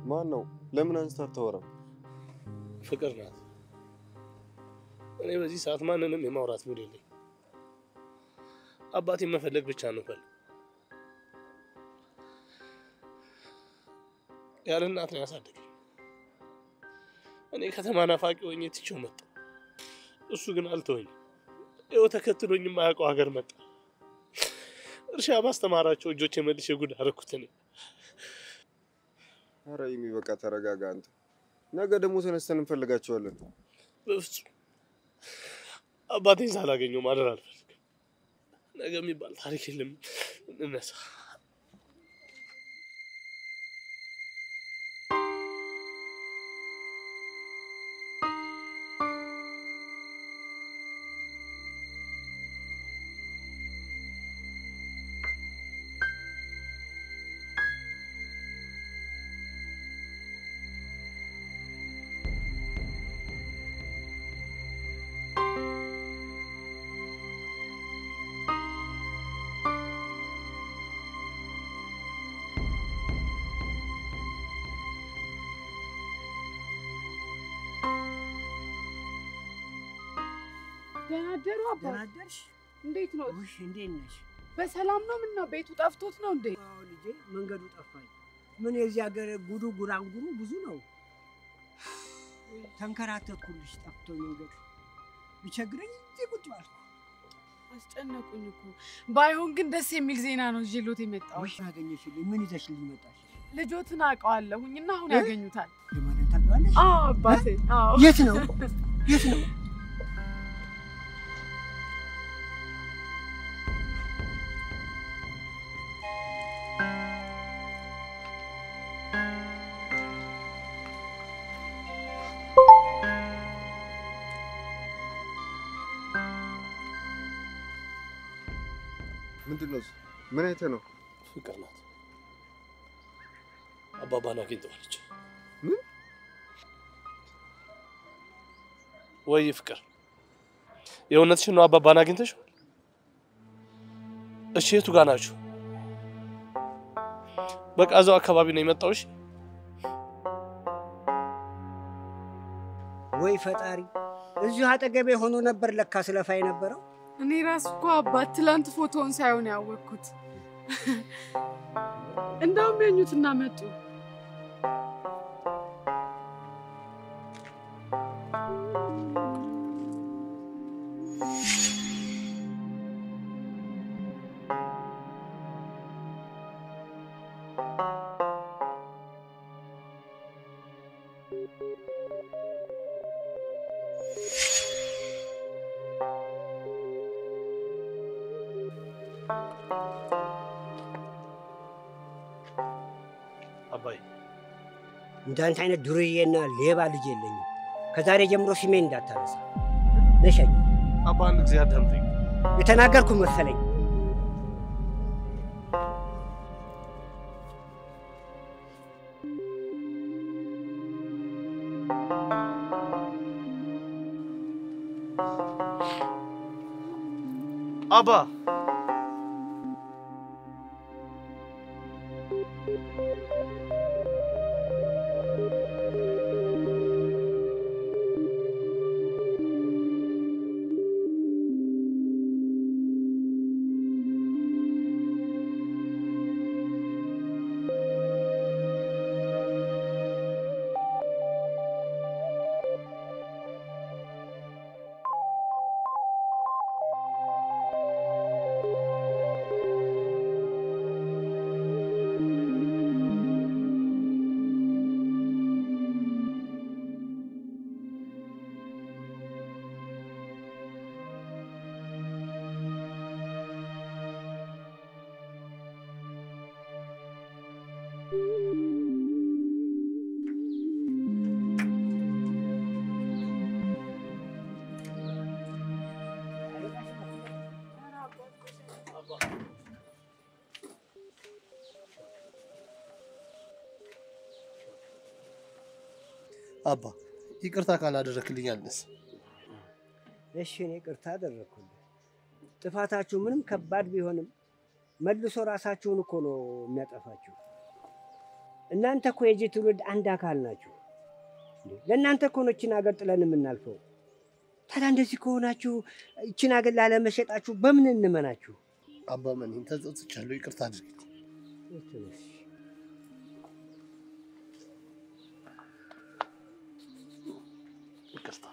ማን ነው? ለምን አንስታ አታወራም? ፍቅር ናት። እኔ በዚህ ሰዓት ማንንም የማውራት ሙድ የለኝ። አባቴን መፈለግ ብቻ ነው ፈልግ ያለ እናት ነው ያሳደገኝ። እኔ ከተማ ናፋቂ ሆኜ ትቼው መጣ። እሱ ግን አልተወኝም። ይኸው ተከትሎኝ የማያውቀው ሀገር መጣ። እርሻ ባስተማራቸው እጆች የመልሼ ጉድ አደረኩት እኔ። ኧረ ይሚ በቃ ተረጋጋ አንተ። ነገ ደግሞ ተነስተን እንፈልጋቸዋለን። በፍጹም አባቴን ሳላገኘው ማደር አልፈልግም። ነገ የሚባል ታሪክ የለም። እንነሳ። ደህና አደሩ አባት። ደህና አደርሽ? እንዴት ነው? ውሽ እንዴት ነሽ? በሰላም ነው? ምን ነው ቤቱ ጠፍቶት ነው እንዴ? አዎ ልጄ፣ መንገዱ ጠፋኝ። ምን የዚህ ሀገር ጉዱ ጉራንጉሩ ብዙ ነው። ተንከራተትኩልሽ፣ ጠፍቶ መንገዱ ቢቸግረኝ እዚህ ቁጭ አልኩ። አስጨነቁኝ እኮ። ባይሆን ግን ደስ የሚል ዜና ነው ይዤሎት የመጣሁት። ውሽ አገኘሽልኝ? ምን ይዘሽልኝ መጣሽ? ልጆትን አውቀዋለሁኝ እና አሁን እ? ያገኙታል። የማንን ታውቂዋለሽ? አዎ አባቴ። አዎ የት ነው? የት ነው? ምንድን ነው እሱ? ምን አይተህ ነው? ፍቅር ናት። አባባን አግኝተዋለች። ምን? ወይ ፍቅር፣ የእውነትሽን ነው? አባባን አግኝተሽዋል? እሺ፣ የቱ ጋር ናችሁ? በቃ እዛው አካባቢ ነው የመጣው። እሺ፣ ወይ ፈጣሪ፣ እዚሁ አጠገቤ ሆኖ ነበር ለካ ስለፋ የነበረው። እኔ ራሱ እኮ አባት ትላንት ፎቶውን ሳይሆን ያወቅኩት። እንደውም የኙትና መጡ። አባይ እንዳንተ አይነት ዱርዬና ሌባ ልጅ የለኝም። ከዛሬ ጀምሮ ስሜን እንዳታነሳ። ነሸኝ አባ፣ አንድ ጊዜ አዳምጠኝ። የተናገርኩ መሰለኝ። አባ አባ ይቅርታ ካላደረክልኝ አልነስ እሺ እኔ ቅርታ አደረግኩልህ። ጥፋታችሁ ምንም ከባድ ቢሆንም መልሶ ራሳችሁን እኮ ነው የሚያጠፋችሁ። እናንተ እኮ የዚህ ትውልድ አንድ አካል ናችሁ። እንዴ፣ ለእናንተ እኮ ነው ይችን ሀገር ጥለን የምናልፈው። ታዲያ እንደዚህ ከሆናችሁ ይችን ሀገር ላለመሸጣችሁ በምን እንመናችሁ? አባ መኔን ተጸጽቻለሁ፣ ይቅርታ አድርግ። ይቅርታ።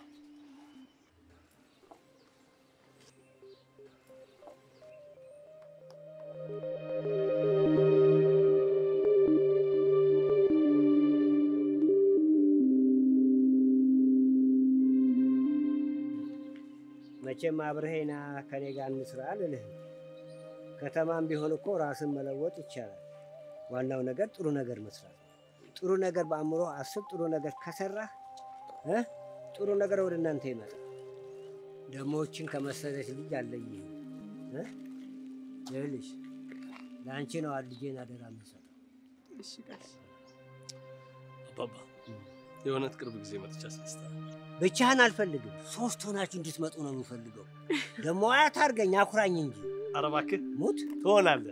መቼም አብረሄና ከኔ ጋር እንስራ አልልህም። ከተማም ቢሆን እኮ ራስን መለወጥ ይቻላል። ዋናው ነገር ጥሩ ነገር መስራት ነው። ጥሩ ነገር በአእምሮ አስብ። ጥሩ ነገር ከሰራህ እ ጥሩ ነገር ወደ እናንተ ይመጣል። ደሞችን ከመሰለች ልጅ አለይህ እ ይኸውልሽ ለአንቺ ነው ልጄን አደራ የምሰጠው። እሺ ጋሽ አባባ የእውነት ቅርብ ጊዜ መጥቻ አስደስታል። ብቻህን አልፈልግም። ሶስት ሆናችሁ እንድትመጡ ነው የምፈልገው። ደግሞ አያት አድርገኝ፣ አኩራኝ እንጂ ኧረ እባክህ ሙት ትሆናለህ።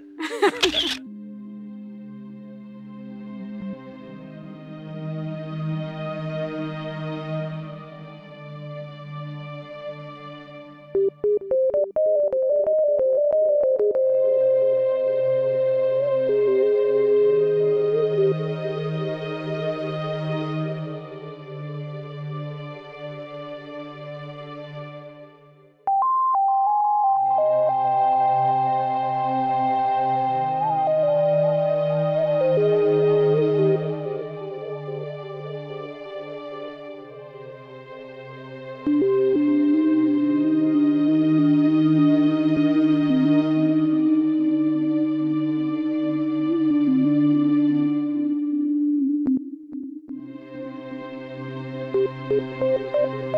Thank you.